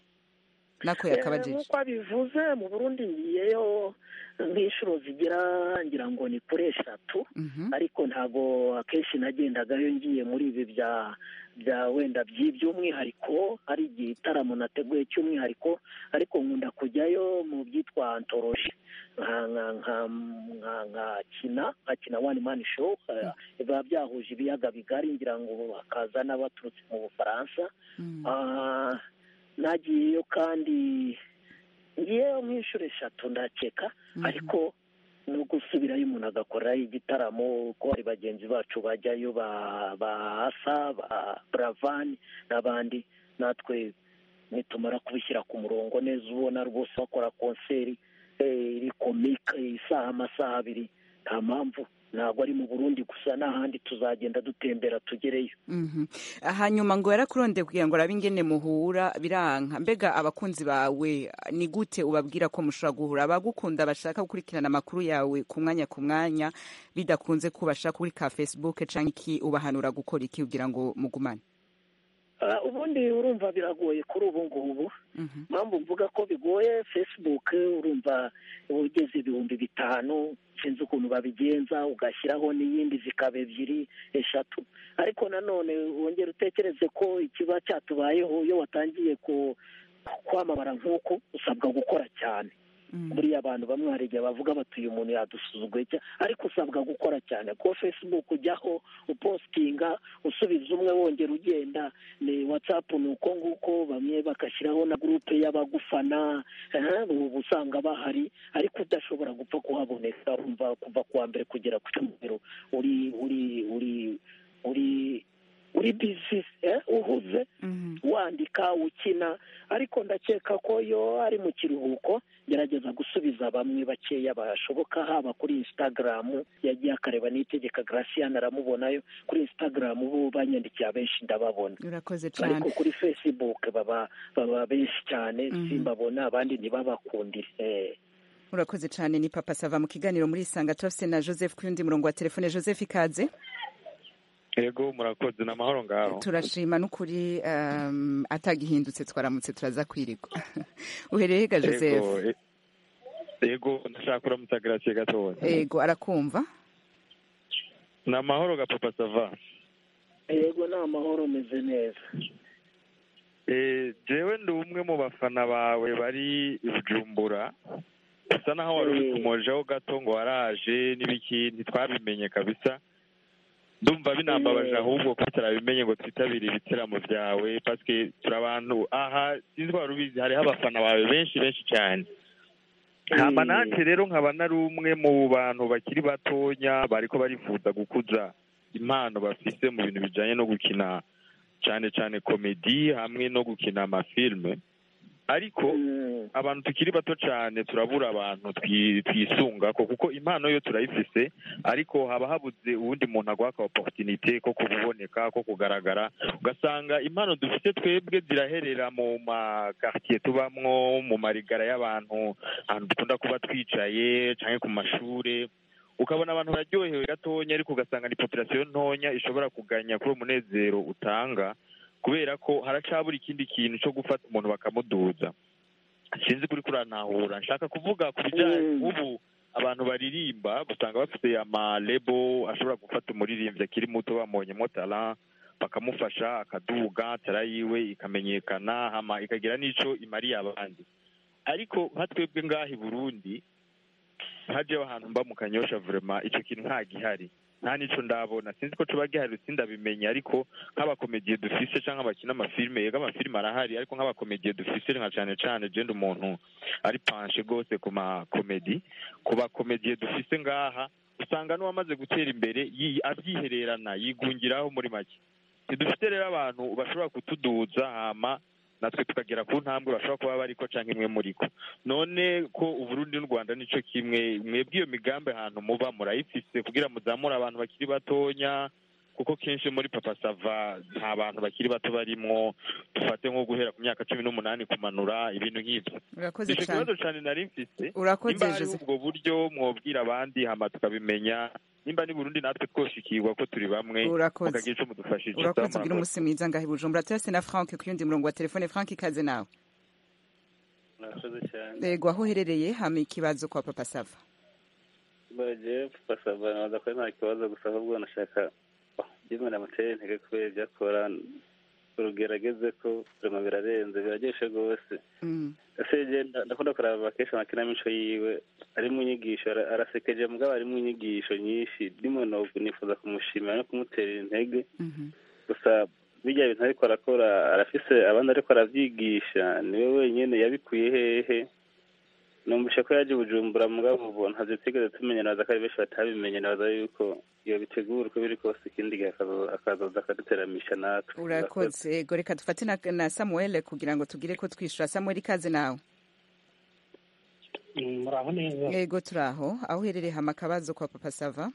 nako yakabajije nk'uko abivuze mu burundi ngiyeyo nk'inshuro zigira ngira ngo ni kuri eshatu ariko ntabwo akenshi nagendagayo ngiye muri ibi bya bya wenda by'iby'umwihariko hari igitaramo nateguye cy'umwihariko ariko nkunda kujyayo mu byitwa antoroji nkakina nkakina wani mani show biba byahuje ibiyaga bigari ngira ngo hakaza n'abaturutse mu bufaransa nagiyeyo kandi ngiyeyo nk'inshuro eshatu ndakeka ariko no gusubirayo umuntu agakorayo igitaramo ko hari bagenzi bacu bajyayo ba asa ba buravani n'abandi natwe nitumara kubishyira ku murongo neza ubona rwose bakora konseri iri komika isaha amasaha abiri nta mpamvu ntabwo ari mu burundi gusa n'ahandi tuzagenda dutembera tugereyo hanyuma ngo yarakurondeye kugira ngo arabe ingene muhura biranka mbega abakunzi bawe ni gute ubabwira ko mushobora guhura abagukunda bashaka gukurikirana amakuru yawe ku mwanya ku mwanya bidakunze ko bashaka kuri ka fesibuke cyangwa iki ubahanura gukora iki kugira ngo mugumane ubundi urumva biragoye kuri ubu ngubu mpamvu mvuga ko bigoye fesibuke urumva ugeze ibihumbi bitanu sinzi ukuntu babigenza ugashyiraho n'iyindi zikaba ebyiri eshatu ariko nanone wongera utekereze ko ikiba cyatubayeho iyo watangiye kwamamara nk'uku usabwa gukora cyane buriya abantu bamwe hari igihe bavuga bati uyu muntu yadusuzuguye ariko usabwa gukora cyane kuko facebook ujyaho upositinga usubiza umwe wongera ugenda ni watsapu ni uko nguko bamwe bagashyiraho na gurupe y'abagufana ubu usanga bahari ariko udashobora gupfa kuhaboneka urumva kuva kuwa mbere kugera ku cyumweru uri uri uri uri uri bizi uhuze wandika ukina ariko ndakeka ko iyo ari mu kiruhuko gerageza gusubiza bamwe bakeya bashoboka haba kuri instagram yagiye akareba n'itegeka garasiyani aramubonayo kuri instagram bo banyandikiye abenshi ndababona ariko kuri facebook baba baba benshi cyane simbabona abandi ntibabakundire urakoze cyane ni papa sava mu kiganiro muri isanga turafite na joseph ku yundi murongo wa telefone joseph ikaze yego murakoze ni amahoro ngaho turashima n'ukuri atagihindutse twaramutse turaza kwirigwa uhereye ga joseph yego ndashaka kuramutsa garasiye gatoya yego arakumva ni amahoro ga papa sava yego ni amahoro umeze neza jewe ndi umwe mu bafana bawe bari bujumbura usa naho wari uri kumojeho gato ngo waraje n'ibiki ntitwabimenye kabisa ndumva binambabaje ahubwo ko turabimenye ngo twitabire ibiteramo byawe paske turi abantu aha sinzi wari ubizi hariho abafana bawe benshi benshi cyane hama nanjye rero nkaba nari umwe mu bantu bakiri batonya bariko barifuza gukuza impano bafise mu bintu bijanye no gukina cyane cyane komedi hamwe no gukina amafilme ariko abantu tukiri bato cyane turabura abantu twisunga kuko impano yo turayifise ariko haba habuze uwundi muntu aguha ka oporutinite ko kuboneka ko kugaragara ugasanga impano dufite twebwe ziraherera mu makaritiye tubamwo mu marigara y'abantu ahantu dukunda kuba twicaye cyangwa ku mashuri ukabona abantu bararyohewe gatonya ariko ugasanga ni popirasiyo ntonya ishobora kuganya kuri umunezero utanga kubera ko haracabura ikindi kintu cyo gufata umuntu bakamuduza sinzi kuri kuranahura nshaka kuvuga ku bijyanye ubu abantu baririmba usanga bafite amarebo ashobora gufata umuririmbyi akiri muto bamonyemo tara bakamufasha akaduga tara yiwe ikamenyekana hama ikagira n'icyo imariye abandi ariko nka twebwe ngaha i burundi hajeho ahantu mba mu kanyosha vurema icyo kintu nta gihari nta n'icyo ndabona sinzi ko tuba gihari sindabimenya ariko nk'abakomediye dufise cyangwa abakina amafilime yego amafilime arahari ariko nk'abakomediye dufise nka cyane cyane genda umuntu ari panshe rwose ku makomedi ku bakomediye dufise ngaha usanga n'uwamaze gutera imbere abyihererana yigungiraho muri make ntidufite rero abantu bashobora kutuduza hama natwe tukagera ku ntambwe bashobora kuba bariko cyangwa imwe muri ko none ko uburundi n'u rwanda nicyo kimwe mwebwe iyo migambi ahantu muba murayifise kugira muzamure abantu bakiri batonya kuko kenshi muri papa sava nta bantu bakiri bato barimwo dufate nko guhera ku myaka cumi n'umunani kumanura ibintu nk'ibyo urakoze cyane ikibazo cyane nari mfise urakoze nimba ari ubwo buryo mwobwira abandi hama tukabimenya nimba ni burundi natwe twoshikirwa ko turi bamwe Urakoze. mukagira ico mudufashije urakoze Sawa, ugira murakoze. umusi mwiza ngaho i bujumbura turase na frank ku yundi murongo wa telefone frank ikaze nawe murakoze cyane yego aho uherereye hama ikibazo kwa papa sava baje basaba nabaza ko nta kibazo gusa ahubwo nashaka byimana amuteye intege kubera ibyo akora urugerageze ko birimo birarenze biraryoshe rwose Mm. ese je nda- ndakunda kuraba kenshi amakinamico yiwe ari mu nyigisho ara- arasekeje mugabo ari mu nyigisho nyinshi ndimo no nifuza kumushimira no kumutera intege gusa bijya bintu ariko arakora arafise abandi ariko aravyigisha niwe wenyine yabikuye hehe numvise ko yaje i bujumbura mugabo ubu ntabyo twigeze tumenya nabaza ko ari benshi batabimenye nabaza yuko iyo bitegura uko biri kose ikindi gihe akazo- akazoza akaduteramisha natwe urakoze yego reka dufate na, na samuel kugira ngo tugire ko twishura samuel ikaze nawe muraho neza yego turi aho aho uherereye hama akabazo kwa papa sava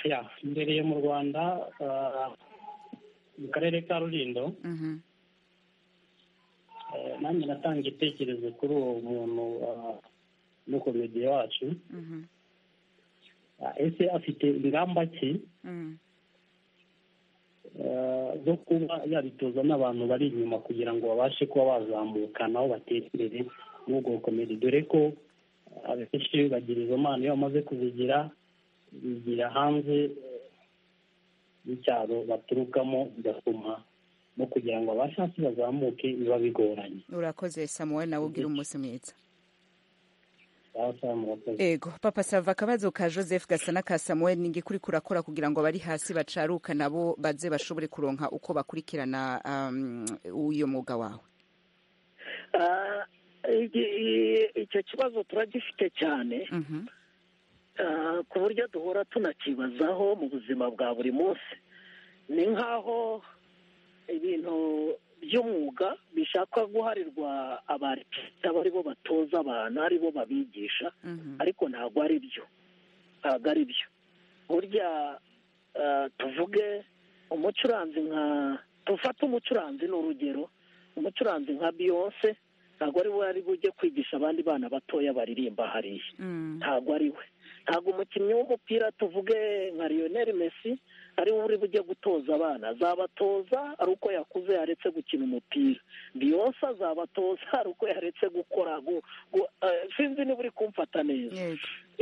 ya mbereye mu rwanda ah, mu karere ka rurindo Mhm. eh, nanjye natanga igitekerezo kuri uwo muntu ah, w'umukomediye wacu Mhm. Ah, ese afite ingamba ki Mm. eh, zo kuba yabitoza n'abantu bari inyuma kugira ngo babashe kuba bazamuka nabo batere imbere muri ubwo bukomedi dore ko abenshi bagira izo mpano iyo bamaze kuzigira bigira hanze eh, y'icyaro baturukamo bigatuma no kugira ngo abashe hasi bazamuke biba bigoranye urakoze samuel nawe ugira umunsi mwiza Sawa, sawa, murakoze. ego papa sava akabazo ka joseph gasana ka samuel ni ngikuri kurakora kugira ngo abari hasi bacaruka nabo baze bashobore kuronka uko bakurikirana um, uyo mwuga wawe Ah, iki- i- icyo kibazo turagifite cyane Mhm. Ah, ku buryo duhora tunakibazaho mu buzima bwa buri munsi ni nk'aho ibintu by'umwuga bishaka guharirwa abarisita ari bo batoza abantu ari bo babigisha ariko ntabwo ari byo ntabwo ari byo burya ah, tuvuge umucuranzi nka tufate umucuranzi ni urugero umucuranzi nka biyonse ntabwo ari we ari bujye kwigisha abandi bana batoya baririmba hariya Mm. ntabwo ari we ntabwo umukinnyi w'umupira tuvuge nka Lionel Messi ari we uri bujye gutoza abana azabatoza ari uko yakuze yaretse gukina umupira Beyonce azabatoza ari uko yaretse gukora gu- gu- eh, sinzi niba uri kumfata neza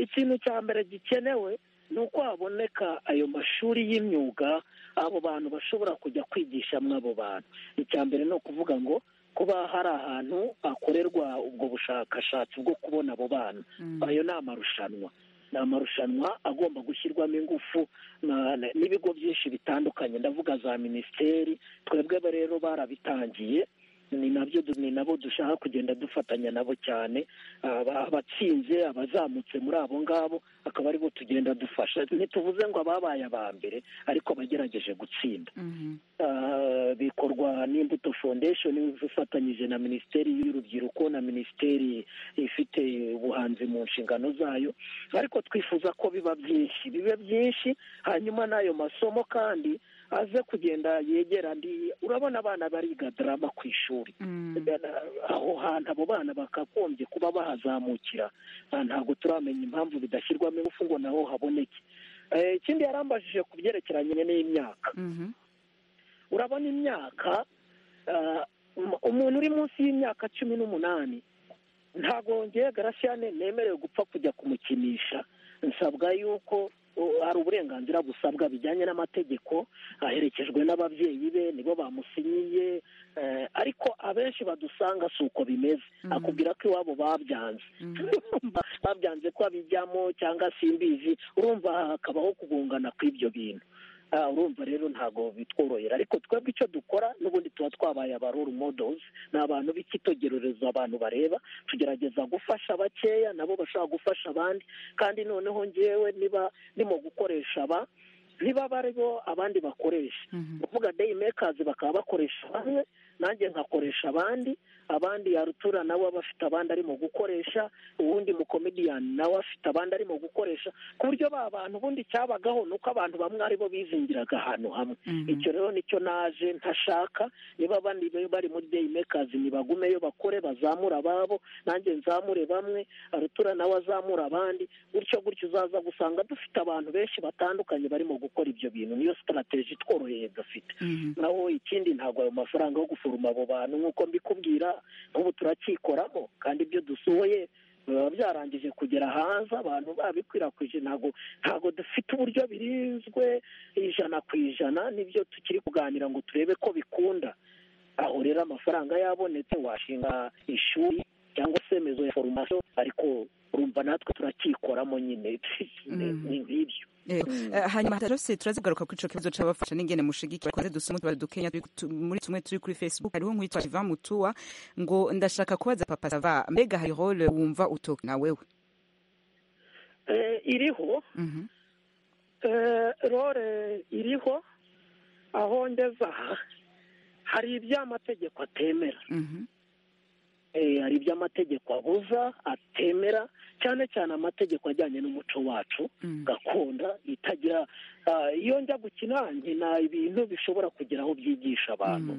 ikintu cya mbere gikenewe ni uko haboneka ayo mashuri y'imyuga abo bantu bashobora kujya kwigishamo abo bantu icya mbere ni ukuvuga ngo kuba hari ahantu hakorerwa ubwo bushakashatsi bwo kubona abo bana ayo ni amarushanwa ni amarushanwa agomba gushyirwamo ingufu na- na- n'ibigo byinshi bitandukanye ndavuga za minisiteri twebwe ba rero barabitangiye ni nabyo du- ni nabo dushaka kugenda dufatanya nabo cyane aba- abatsinze abazamutse muri abo ngabo akaba aribo tugenda dufasha ntituvuze ngo ababaye aba mbere ariko abagerageje gutsinda Ah, bikorwa n'imbuto foundation ifatanyije na minisiteri y'urubyiruko na minisiteri ifite ubuhanzi mu nshingano zayo ariko twifuza ko biba byinshi bibe byinshi hanyuma n'ayo masomo kandi aze kugenda yegera andi urabona abana bariga drama ku ishuri aho hantu abo bana bakagombye kuba bahazamukira Ah, ntabwo turamenya impamvu bidashyirwamo ingufu ngo naho haboneke Eh, ikindi yarambajije ku byerekeranye n'imyaka urabona imyaka ah, um- umuntu uri munsi y'imyaka cumi n'umunani ntabwo ngewe garasiyane nemerewe gupfa kujya kumukinisha nsabwa yuko hari uburenganzira busabwa bijyanye n'amategeko aherekejwe n'ababyeyi be nibo bamusinyiye ariko abenshi badusanga si uko bimeze akubwira ko iwabo babyanze babyanze ko abijyamo cyangwa simbizi urumva hakabaho kugungana kw'ibyo bintu urumva rero ntabwo bitworohera ariko twebwe icyo dukora n'ubundi tuba twabaye aba role models ni abantu b'ikitegererezo abantu bareba tugerageza gufasha bakeya nabo bashobora gufasha abandi kandi noneho ngewe niba ndimo gukoresha aba niba bariho abandi bakoresha kuvuga day makers bakaba bakoresha bamwe nanjye nkakoresha abandi abandi yarutura nawe aba afite abandi arimo gukoresha ubundi mukomediyani nawe afite abandi arimo gukoresha ku buryo ba bantu ubundi cyabagaho ni uko abantu bamwe aribo bizingiraga ahantu hamwe icyo rero nicyo naje ntashaka niba abandi bari muri day makers ntibagumeyo bakore bazamura ababo nanjye nzamure bamwe arutura nawe azamura abandi gutyo gutyo uzaza gusanga dufite abantu benshi batandukanye barimo gukora ibyo bintu niyo sitarategi tworoheye dufite naho ikindi ntabwo ayo mafaranga yo guforoma abo bantu nk'uko mbikubwira nk'ubu turacyikoramo kandi ibyo dusohoye biba byarangije kugera hanze abantu babikwirakwije ntabwo ntabwo dufite uburyo birinzwe ijana ku ijana nibyo tukiri kuganira ngo turebe ko bikunda aho rero amafaranga yabonetse washinga ishuri cyangwa se mezo ya foromasiyo ariko urumva natwe turakikoramo nyine ni nk'ibyo hanyuma hatarose turazigaruka kuri icyo kibazo cy'abafasha n'ingene mushigikira twaze dusoma utubari dukenya muri tumwe turi kuri facebook hariho nk'uwitwa kiva mutuwa ngo ndashaka kubaza papa sava mbega hari role wumva utoka na wewe iriho role iriho aho ngeze aha hari iby'amategeko atemera hari ibyo amategeko abuza atemera cyane cyane amategeko ajyanye n'umuco wacu gakondo itagira iyo njya gukina nkina ibintu bishobora kugira aho byigisha abantu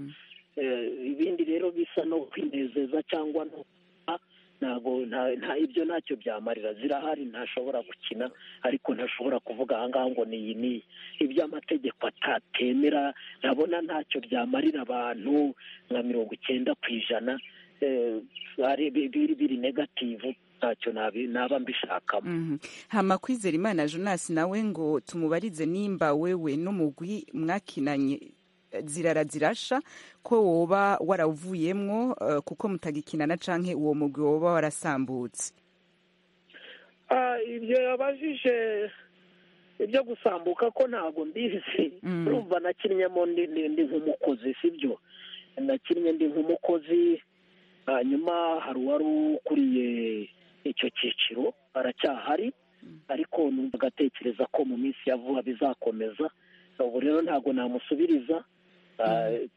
ibindi rero bisa no kwinezeza cyangwa no ntabwo nta ibyo ntacyo byamarira zirahari ntashobora gukina ariko ntashobora kuvuga ahangaha ngo ni iyi n'iyi ibyo amategeko atatemera ndabona ntacyo byamarira abantu nka mirongo icyenda ku ijana biri negativu ntacyo naba mbishakamo hama kwizera imana jonas nawe ngo tumubarize nimba wewe n'umugwi mwakinanye zirara zirasha ko woba waravuyemwo kuko mutagikinana canke uwo mugwi woba warasambutse ibyo yabajije ibyo gusambuka ko ntabwo mbizi urumva nakinnyemo ndi nk'umukozi sibyo nakinnye ndi nk'umukozi hanyuma hari uwari ukuriye icyo cyiciro aracyahari ariko numva agatekereza ko mu minsi ya vuba bizakomeza ubu rero ntabwo namusubiriza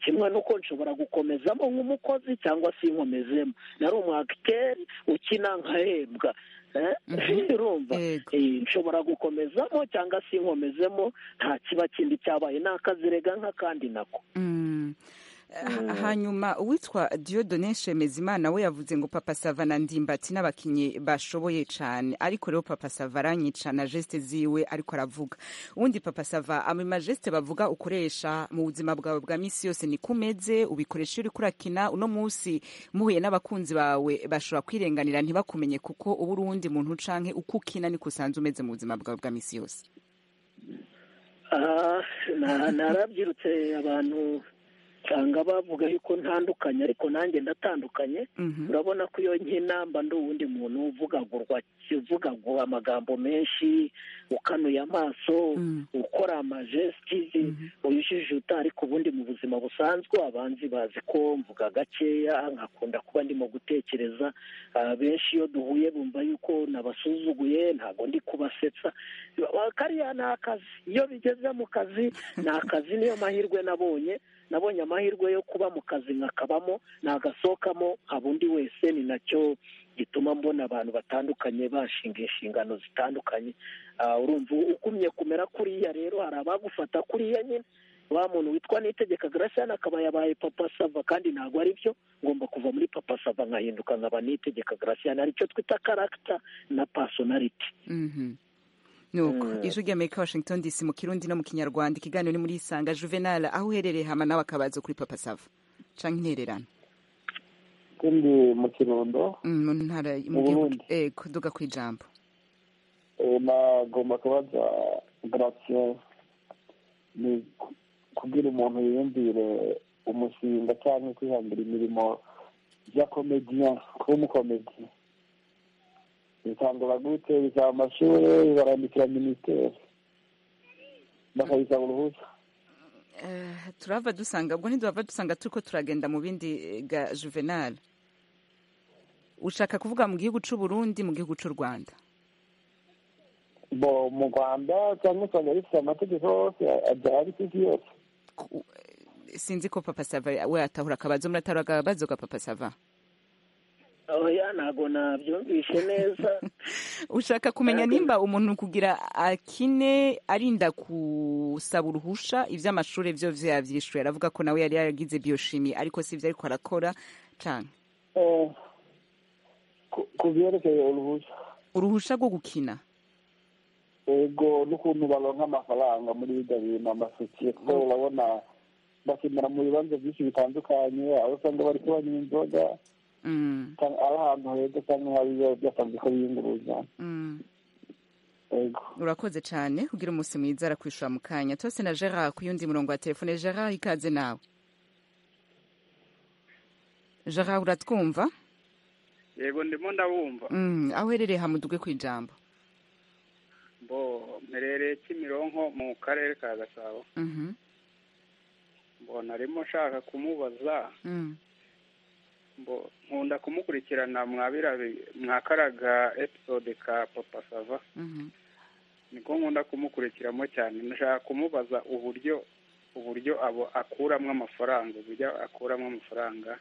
kimwe n'uko nshobora gukomezamo nk'umukozi cyangwa se inkomezemo nari umwagiteri ukina nkahembwa urumva nshobora gukomezamo cyangwa se inkomezemo nta kiba kindi cyabaye ni akazirega nk'akandi nako hanyuma uwitwa Diodone Shemezimana we yavuze ngo papa sava na ndimbati n'abakinnyi bashoboye cyane ariko rero papa sava aranyica na jesite ziwe ariko aravuga ubundi papa sava ama majesite bavuga ukoresha mu buzima bwawe bwa minsi yose ni kumeze ubikoresha uri kurakina uno munsi muhuye n'abakunzi bawe bashobora kwirenganira ntibakumenye kuko uba uri uwundi muntu ucanke uko ukina niko usanzwe umeze mu buzima bwawe bwa minsi yose narabyirutse abantu usanga bavuga yuko ntandukanye ariko nanjye ndatandukanye urabona ko iyo nk'inamba ndi uwundi muntu uvugagurwa uvugagura amagambo menshi ukanuye amaso ukora amajesitizi uyijijuta ariko ubundi mu buzima busanzwe abanzi bazi ko mvuga gakeya nkakunda kuba ndimo gutekereza benshi iyo duhuye bumva yuko nabasuzuguye ntabwo ndi kubasetsa kariya ni akazi iyo bigeze mu kazi ni akazi niyo mahirwe nabonye nabonye amahirwe yo kuba mu kazi nkakabamo nagasohokamo nkaba undi wese ni nacyo gituma mbona abantu batandukanye bashinga inshingano zitandukanye urumva ugumye kumera kuriya rero hari abagufata kuriya nyine wa muntu witwa nitegeka garasiyani akaba yabaye papa sava kandi ntabwo ari byo ngomba kuva muri papa sava nkahinduka nkaba nitegeka garasiyani aricyo twita karagita na pasonariti nuko ijwi rya amerika washington dc mu kirundi no mu kinyarwanda ikiganiro ni muri isanga juvenal aho uherereye hama nawe akabaza kuri papa sava canke intererano kandi mu kirundo mu ntara mu gihugu ego duga ku ijambo nagomba kubaza garasiye ni kubwira umuntu yiyumvire umushinga cyangwa kwihangira imirimo ya komediya kuba umukomedi bitangura gute bisaba amashuri barandikira minisiteri bakayisaba uruhushya turava dusanga ubwo ntiduhava dusanga turi ko turagenda mu bindi ga juvenal ushaka kuvuga mu gihugu cy'u Burundi mu gihugu cy'u rwanda bo mu rwanda cyangwa usanga bifite amategeko yose abyara ku isi yose sinzi ko papa sava we atahura akabazo muratahura akabazo ka papa sava oya ntabwo nabyumvishe neza ushaka kumenya nimba umuntu kugira akine arinda gusaba uruhusha iby'amashuri byo yabyishyuye aravuga ko nawe yari yaragize biyoshimi ariko si ibyo ariko arakora cyane ku byerekeye uruhusha uruhusha rwo gukina ego n'ukuntu baronka amafaranga muri ibyo bintu amasosiyete urabona bakinira mu bibanza byinshi bitandukanye aho usanga bari kubanywa inzoga ari ahantu heza cyangwa hariyo byatanze ko biyunguruza urakoze cyane kugira umunsi mwiza arakwishura mu kanya tose na gerard ku yundi murongo wa telefone gerard ikaze nawe gerard uratwumva yego ndimo ndabumva aho uherereye hamuduge ku ijambo bo mperereye kimironko mu karere ka gasabo mbona arimo nshaka kumubaza nkunda kumukurikirana mwakaraga episode ka papa sava niko nkunda kumukurikiramo cyane nshaka kumubaza uburyo uburyo abo akuramo amafaranga uburyo akuramo amafaranga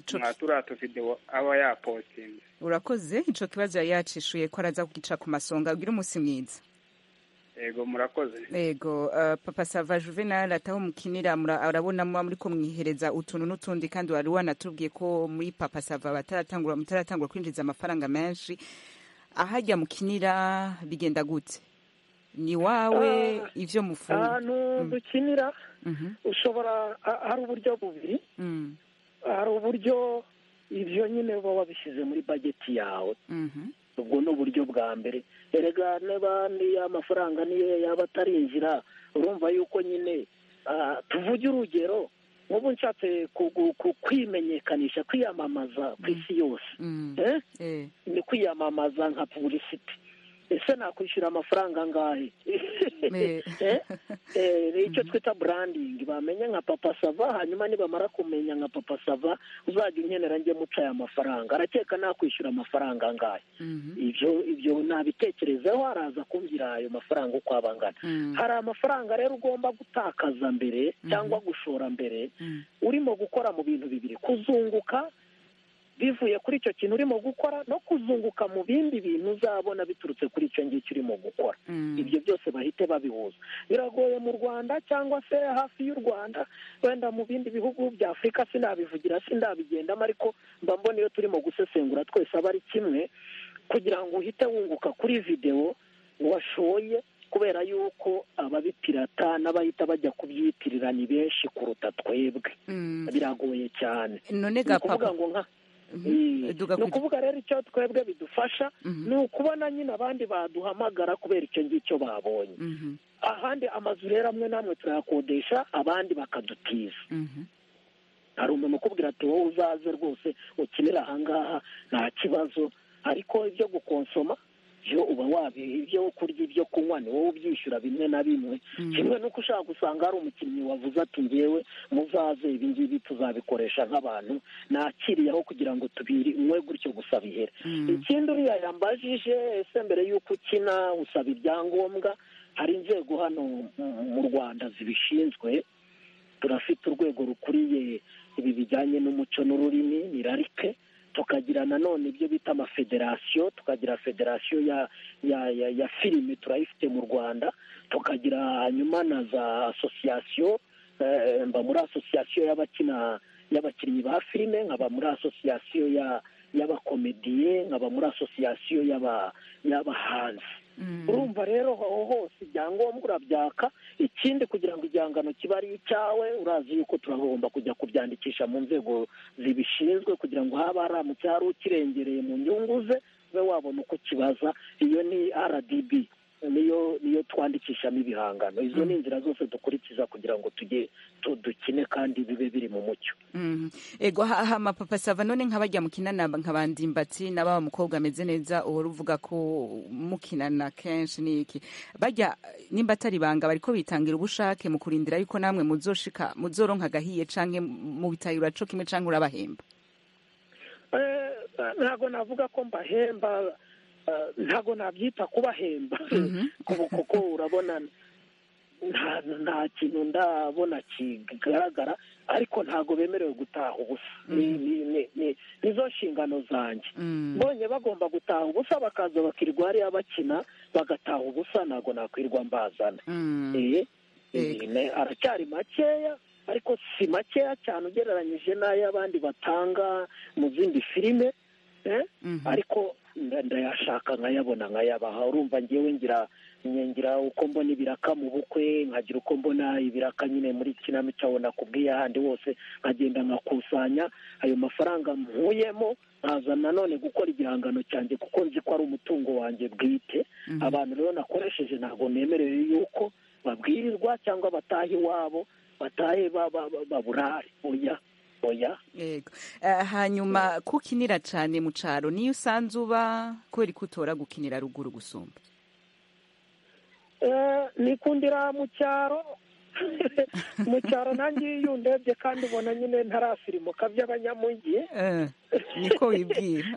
turiya tuvidewo aba yapotinze urakoze icyo kibazo yari yacishuye ko araza kugica ku masonga ugira umunsi mwiza yego murakoze yego papa sava juvenal ataho mukinira arabona muba muri kumwihereza utuntu n'utundi kandi wari wanatubwiye ko muri papa sava bataratangura mutaratangura kwinjiza amafaranga menshi ahajya mukinira bigenda gute ni wawe ibyo mufunga ahantu dukinira ushobora hari uburyo bubiri hari uburyo ibyo nyine baba babishyize muri bageti yawe ubwo ni uburyo bwa mbere erega n'abandi amafaranga niyo yaba atarinjira urumva yuko nyine tuvuge urugero nk'ubu nshatse kwimenyekanisha kwiyamamaza ku isi yose ni kwiyamamaza nka puburisiti ese nakwishyura amafaranga angahe icyo twita burandingi bamenye nka papa sava hanyuma nibamara kumenya nka papa sava uzajya unkenera njye muca aya mafaranga arakeka nakwishyura amafaranga angahe ibyo ibyo nabitekerezeho araza kumbwira ayo mafaranga uko aba angana hari amafaranga rero ugomba gutakaza mbere cyangwa gushora mbere urimo gukora mu bintu bibiri kuzunguka bivuye kuri icyo kintu urimo gukora no kuzunguka mu bindi bintu uzabona biturutse kuri icyo ngicyo urimo gukora ibyo byose bahite babihuza biragoye mu rwanda cyangwa se hafi y'u rwanda wenda mu bindi bihugu bya afurika sinabivugira sindabigendamo ariko mba mbona iyo turimo gusesengura twese aba ari kimwe kugira ngo uhite wunguka kuri videwo washoye kubera yuko ababipirata n'abahita bajya kubyitirira ni benshi kuruta twebwe biragoye cyane none gapapa ni ukuvuga rero icyo twebwe bidufasha ni ukubona nyine abandi baduhamagara kubera icyo ngicyo babonye ahandi amazu rero amwe n'amwe turayakodesha abandi bakadutiza hari umuntu ukubwira ati wowe uzaze rwose ukinira ahangaha nta kibazo ariko ibyo gukonsoma byo uba wabi ibyo kurya ibyo kunywa ni wowe ubyishyura bimwe na bimwe kimwe n'uko ushaka gusanga hari umukinnyi wavuze ati ngewe muzaze ibi ngibi tuzabikoresha nk'abantu nakiriyeho kugira ngo tubirinywe gutyo gusa bihere ikindi uriya yambajije ese mbere y'uko ukina usaba ibyangombwa hari inzego hano mu rwanda zibishinzwe turafite urwego rukuriye ibi bijyanye n'umuco n'ururimi ni rarike tukagira nanone ibyo bita amafederasiyo tukagira federasiyo ya ya ya ya filime turayifite mu rwanda tukagira hanyuma na za asosiyasiyo mba muri asosiyasiyo y'abakina y'abakinnyi ba filime nkaba muri asosiyasiyo y'abakomediye nkaba muri asosiyasiyo y'abahanzi urumva rero aho hose ibyangombwa urabyaka ikindi kugira ngo igihangano kibe ari icyawe urazi yuko turagomba kujya kubyandikisha mu nzego zibishinzwe kugira ngo haba haramutse hari ukirengereye mu nyungu ze ube wabona uko kibaza iyo ni rdb niyo niyo twandikishamo ibihangano izo ni inzira zose dukurikiza kugira ngo tujye dukine kandi bibe biri mu mucyo ego haha amapapa sava none nk'abajya mukinana nk'abandi mbatsi n'ababa mukobwa ameze neza uhora uvuga ko mukinana kenshi ni iki bajya nimba atari ibanga bariko bitangira ubushake mu kurindira yuko namwe muzoshika muzoronka agahiye canke mu bitahira co kimwe canke urabahemba ntabwo navuga ko mbahemba ntabwo nabyita kubahemba kuko urabona nta kintu ndabona kigaragara ariko ntabwo bemerewe gutaha ubusa nizo nshingano zanjye mbonye bagomba gutaha ubusa bakaza bakirirwa hariya bakina bagataha ubusa ntabwo nakwirwa mbazana aracyari makeya ariko si makeya cyane ugereranyije n'ay'abandi batanga mu zindi filime ariko ndayashaka nkayabona nkayabaha urumva ngewe ngira ngira uko mbona ibiraka mu bukwe nkagira uko mbona ibiraka nyine muri kinamico abona kubwiye ahandi hose nkagenda nkakusanya ayo mafaranga mpuyemo nkaza nanone gukora igihangano cyanjye kuko nzi ko ari umutungo wanjye bwite abantu rero nakoresheje ntabwo nemerewe yuko babwirirwa cyangwa bataha iwabo batahe baburare oya oya hanyuma kukinira cyane mu cyaro niyo usanze uba kubera ko utora gukinira ruguru gusumba nikundira mu cyaro mu cyaro nanjye iyo ndebye kandi ubona nyine ntarafirimuka by'abanyamujyi niko wibwira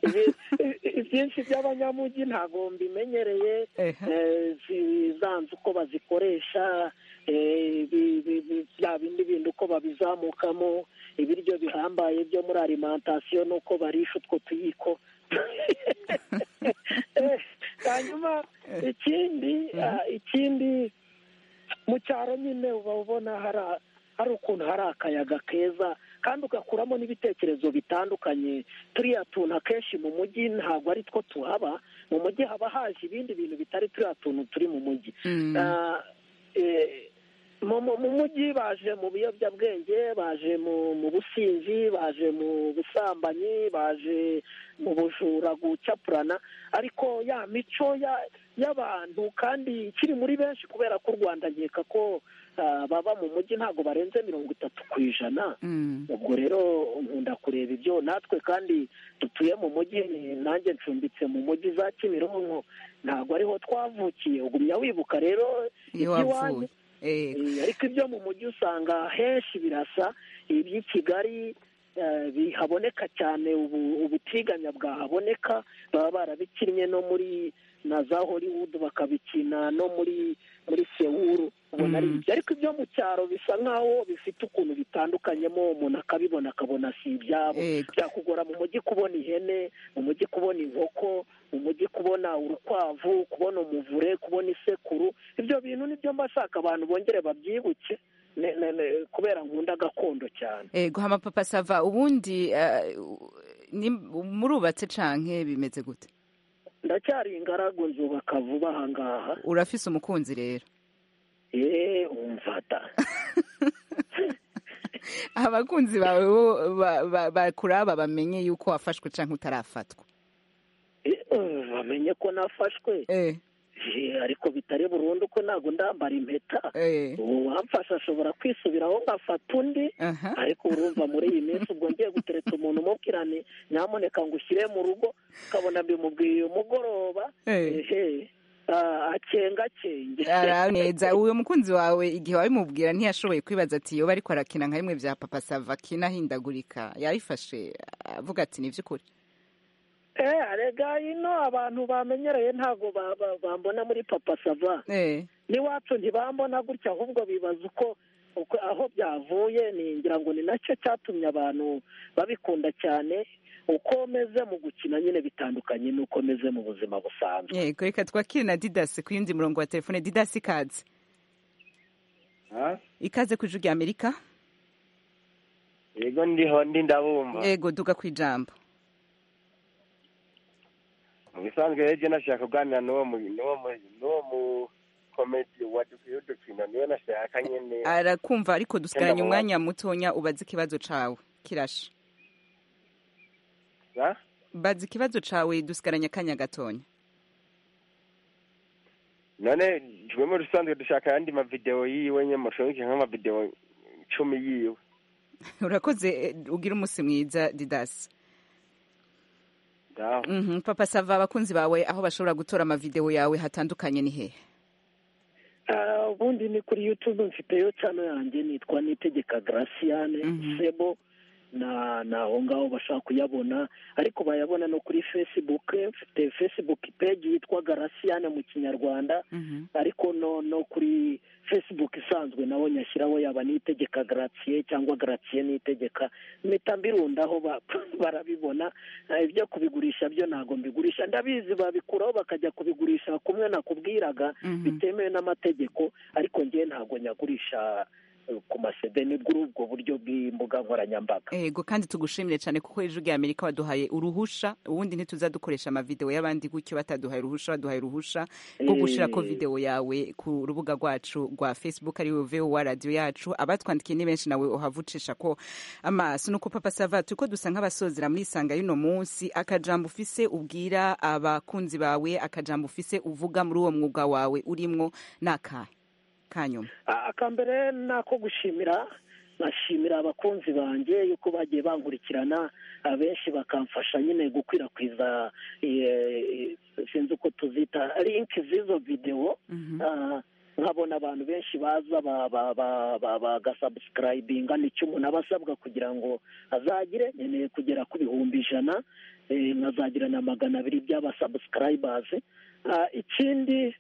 ibyinshi by'abanyamujyi ntabwo mbimenyereye zanze uko bazikoresha bya bindi bintu uko babizamukamo ibiryo bihambaye byo muri alimantasiyo n'uko barisha utwo tuyiko hanyuma ikindi ikindi mu cyaro nyine uba ubona hari ukuntu hari akayaga keza kandi ugakuramo n'ibitekerezo bitandukanye turiya tuntu akenshi mu mujyi ntabwo ari two tuhaba mu mujyi haba haje ibindi bintu bitari turiya tuntu turi mu mujyi mu mujyi baje mu biyobyabwenge baje mu businzi baje mu busambanyi baje mu bujura gucapurana ariko ya mico y'abantu kandi ikiri muri benshi kubera ko u rwanda nkeka ko baba mu mujyi ntabwo barenze mirongo itatu ku ijana ubwo rero nkunda kureba ibyo natwe kandi dutuye mu mujyi nanjye ncumbitse mu mujyi za kimironko ntabwo ariho twavukiye ugumya wibuka rero iby'iwanyu ariko ibyo mu mujyi usanga henshi birasa iby'i kigali bihaboneka cyane ubutiganya bwahaboneka baba barabikinnye no muri na za hollywood bakabikina no muri muri sewuru ubona ari ibyo ariko ibyo mu cyaro bisa nk'aho bifite ukuntu bitandukanyemo umuntu akabibona akabona si ibyabo byakugora mu mujyi kubona ihene mu mujyi kubona inkoko mu mujyi kubona urukwavu kubona umuvure kubona isekuru ibyo bintu nibyo mba nshaka abantu bongere babyibuke kubera nkunda gakondo cyane ego amapapa sava ubundi murubatse canke bimeze gute ndacyari ingaragu nzubaka vuba ahangaha urafise umukunzi rero eee umfata abakunzi bawe bo bakuraba bamenye yuko wafashwe cyangwa utarafatwa bamenye ko nafashwe ariko bitari burundu ko ntabwo ndambara impeta uwamfasha ashobora kwisubiraho nkafata undi ariko urumva muri iyi minsi ubwo ngiye gutereta umuntu umubwirane nyamuneka ngo ushyire mu rugo ukabona bimubwiye umugoroba akengakenge neza uwo mukunzi wawe igihe wabimubwira ntiyashoboye kwibaza ati yoba ariko arakina nka bimwe bya papa sava akina ahindagurika yabifashe avuga ati ni iby'ukuri rega ino abantu bamenyereye ntabwo bambona muri papa sava n'iwacu ntibambona gutya ahubwo bibaza uko aho byavuye ngira ngo ni nacyo cyatumye abantu babikunda cyane uko meze mu gukina nyine bitandukanye n'uko meze mu buzima busanzwe yego reka twakire na didasi ku yindi murongo wa telefone didasi ikaze ikaze ku ijwi rya amerika yego ndiho ndi ndabumva yego duga ku ijambo mu bisanzwe rege nashaka kuganira n'uwo mukomedi wa dukino niwe nashaka nyine arakumva ariko dusigaranye umwanya mutonya ubaze ikibazo cawe kirashe bazi ikibazo cawe dusigaranye akanya gatonya none jwe mu rusanzwe dushaka ayandi mavidewo yiwe nyine mushobora nk'amavidewo icumi yiwe urakoze ugira umunsi mwiza didasi papa sava abakunzi bawe aho bashobora gutora amavidewo yawe hatandukanye ni hehe ubundi ni kuri yutube mfiteyo cano yanjye nitwa nitegeka garasiyane sebo na aho ngaho bashaka kuyabona ariko bayabona no kuri fesibuke mfite fesibuke peji yitwa garasiyane mu kinyarwanda ariko no no kuri fesibuke isanzwe naho nyashyiraho yaba nitegeka garatiye cyangwa garatiye nitegeka mpita mbirundaho barabibona ibyo kubigurisha byo ntabwo mbigurisha ndabizi babikuraho bakajya kubigurisha kumwe nakubwiraga bitemewe n'amategeko ariko ngewe ntabwo nyagurisha ku masede ni ubwo buryo bw'imbuga nkoranyambaga yego kandi tugushimire cyane kuko ejo ugiye amerika waduhaye uruhusha ubundi ntituza dukoresha amavidewo y'abandi gutyo bataduhaye uruhusha baduhaye uruhusha rwo gushyirako videwo yawe ku rubuga rwacu rwa facebook ariwe vowa radiyo yacu abatwandikiye ni benshi nawe uhava ucisha ko amaso nuko papa sava turi ko dusa nk'abasozera muri isanga y'uno munsi akajambo ufise ubwira abakunzi bawe akajambo ufise uvuga muri uwo mwuga wawe urimo ni akahe kanyuma akambere ni ako gushimira nashimira abakunzi banjye yuko bagiye bankurikirana abenshi bakamfasha nyine gukwirakwiza sinzi uko tuzita linki z'izo videwo nkabona abantu benshi baza bagasabusikarayivinga nicyo umuntu aba asabwa kugira ngo azagire nkeneye kugera ku bihumbi ijana nkazagira na magana abiri by'abasabusikarayibazi ikindi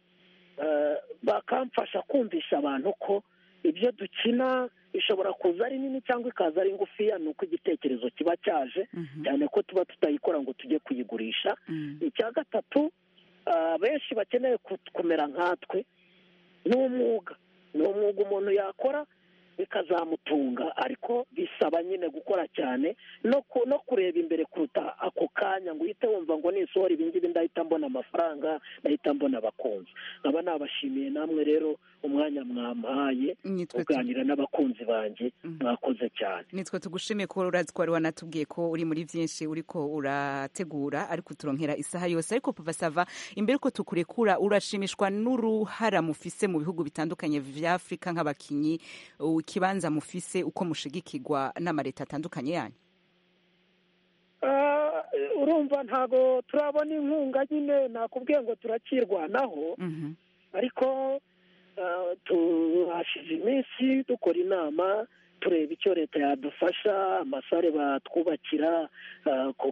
bakamfasha kumvisha abantu ko ibyo dukina bishobora kuza ari nini cyangwa ikaza ari ngufiya ni uko igitekerezo kiba cyaje cyane ko tuba tutayikora ngo tujye kuyigurisha icya gatatu benshi bakeneye kumera nkatwe ni umwuga ni umwuga umuntu yakora bikazamutunga ariko bisaba nyine gukora cyane no kureba imbere kuruta ako kanya ngo uhite wumva ngo nisohora ibingibi ndahita mbona amafaranga ndahita mbona abakunzi nkaba nabashimiye namwe rero umwanya mwampaye uganira n'abakunzi banjye mwakoze cyane nitwe tugushimiye ko urazi ko wari wanatubwiye ko uri muri byinshi uri ko urategura ariko uturonkera isaha yose ariko papa sava imbere ko tukurekura urashimishwa n'uruhara mufise mu bihugu bitandukanye vya afurika nk'abakinnyi ikibanza mufise uko mushigikirwa n'amareta atandukanye yanyu urumva ntabwo turabona inkunga nyine nakubwiye ngo turakirwanaho ariko tuhashize iminsi dukora inama tureba icyo leta yadufasha amasare batwubakira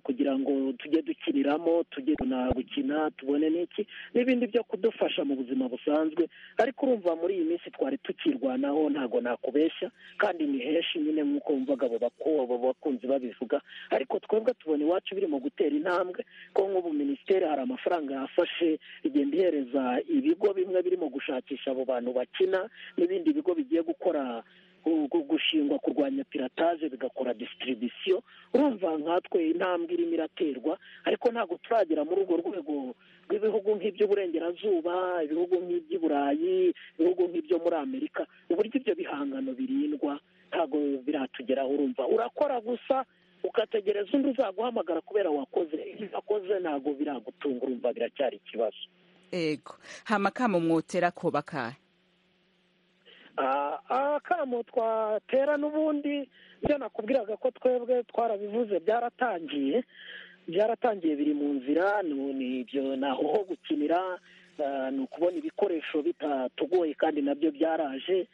kugira ngo tujye dukiniramo tujye gukina tubone n'iki n'ibindi byo kudufasha mu buzima busanzwe ariko urumva muri iyi minsi twari tukirwanaho ntabwo nakubeshya kandi ni henshi nyine nk'uko wumvaga abo bakunzi babivuga ariko twebwe tubona iwacu birimo gutera intambwe ko nk'ubu minisiteri hari amafaranga yafashe igenda ihereza ibigo bimwe birimo gushakisha abo bantu bakina n'ibindi bigo bigiye gukora gushingwa kurwanya pirataje bigakora disitiribisiyo urumva nkatwe intambwe irimo iraterwa ariko ntabwo turagera muri urwo rwego rw'ibihugu nk'iby'uburengerazuba ibihugu nk'iby'iburayi ibihugu nk'ibyo muri amerika uburyo ibyo bihangano birindwa ntabwo biratugeraho urumva urakora gusa ugategereza undi uzaguhamagara kubera wakoze ibyo wakoze ntabwo biragutunga urumva biracyari ikibazo yego hamakamo mwotera kobakaye akamo twatera n'ubundi ibyo nakubwiraga ko twebwe twarabivuze byaratangiye byaratangiye biri mu nzira ni ibyo ni aho ho gukinira ni ukubona ibikoresho bitatugoye kandi nabyo byaraje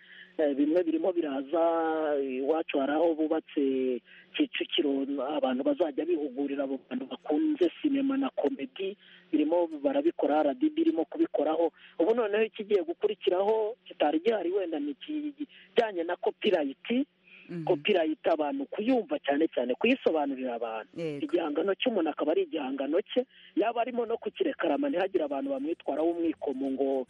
bimwe birimo biraza iwacu hari aho bubatse kicukiro abantu bazajya bihugurira abo bantu bakunze sinema na komedi birimo barabikora radiyo irimo kubikoraho ubu noneho ikigiye gukurikiraho kitari gihari wenda ni ikijyanye na kopirayiti kopirayiti abantu kuyumva cyane cyane kuyisobanurira abantu igihangano cy'umuntu akaba ari igihangano cye yaba arimo no kukirekarama ntihagire abantu bamwitwaraho umwikomo ngo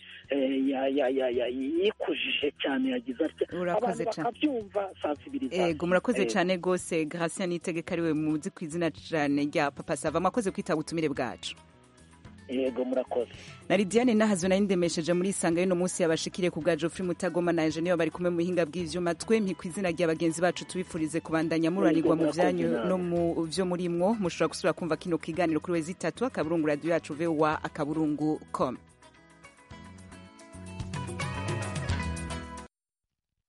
yikujije cyane yagize atya abantu bakabyumva sansibilizasiyo yego murakoze cyane rwose hasi nitegeka ariwe muzi ku izina cyane rya papa sava mwakoze kwita ubutumire bwacu yego murakoze na Lidiane nahazo nayo indemesheje muri isanga y'uno munsi yabashikiriye ku bwa Geoffrey Mutagoma na Engineer bari kumwe mu buhinga bw'ivyuma twe mpi kwizina rya bagenzi bacu tubifurize kubandanya muranirwa mu byanyu no mu vyo muri mwo mushobora gusubira kumva kino kiganiro kuri wezi 3 akaburungu radio yacu vewa akaburungu com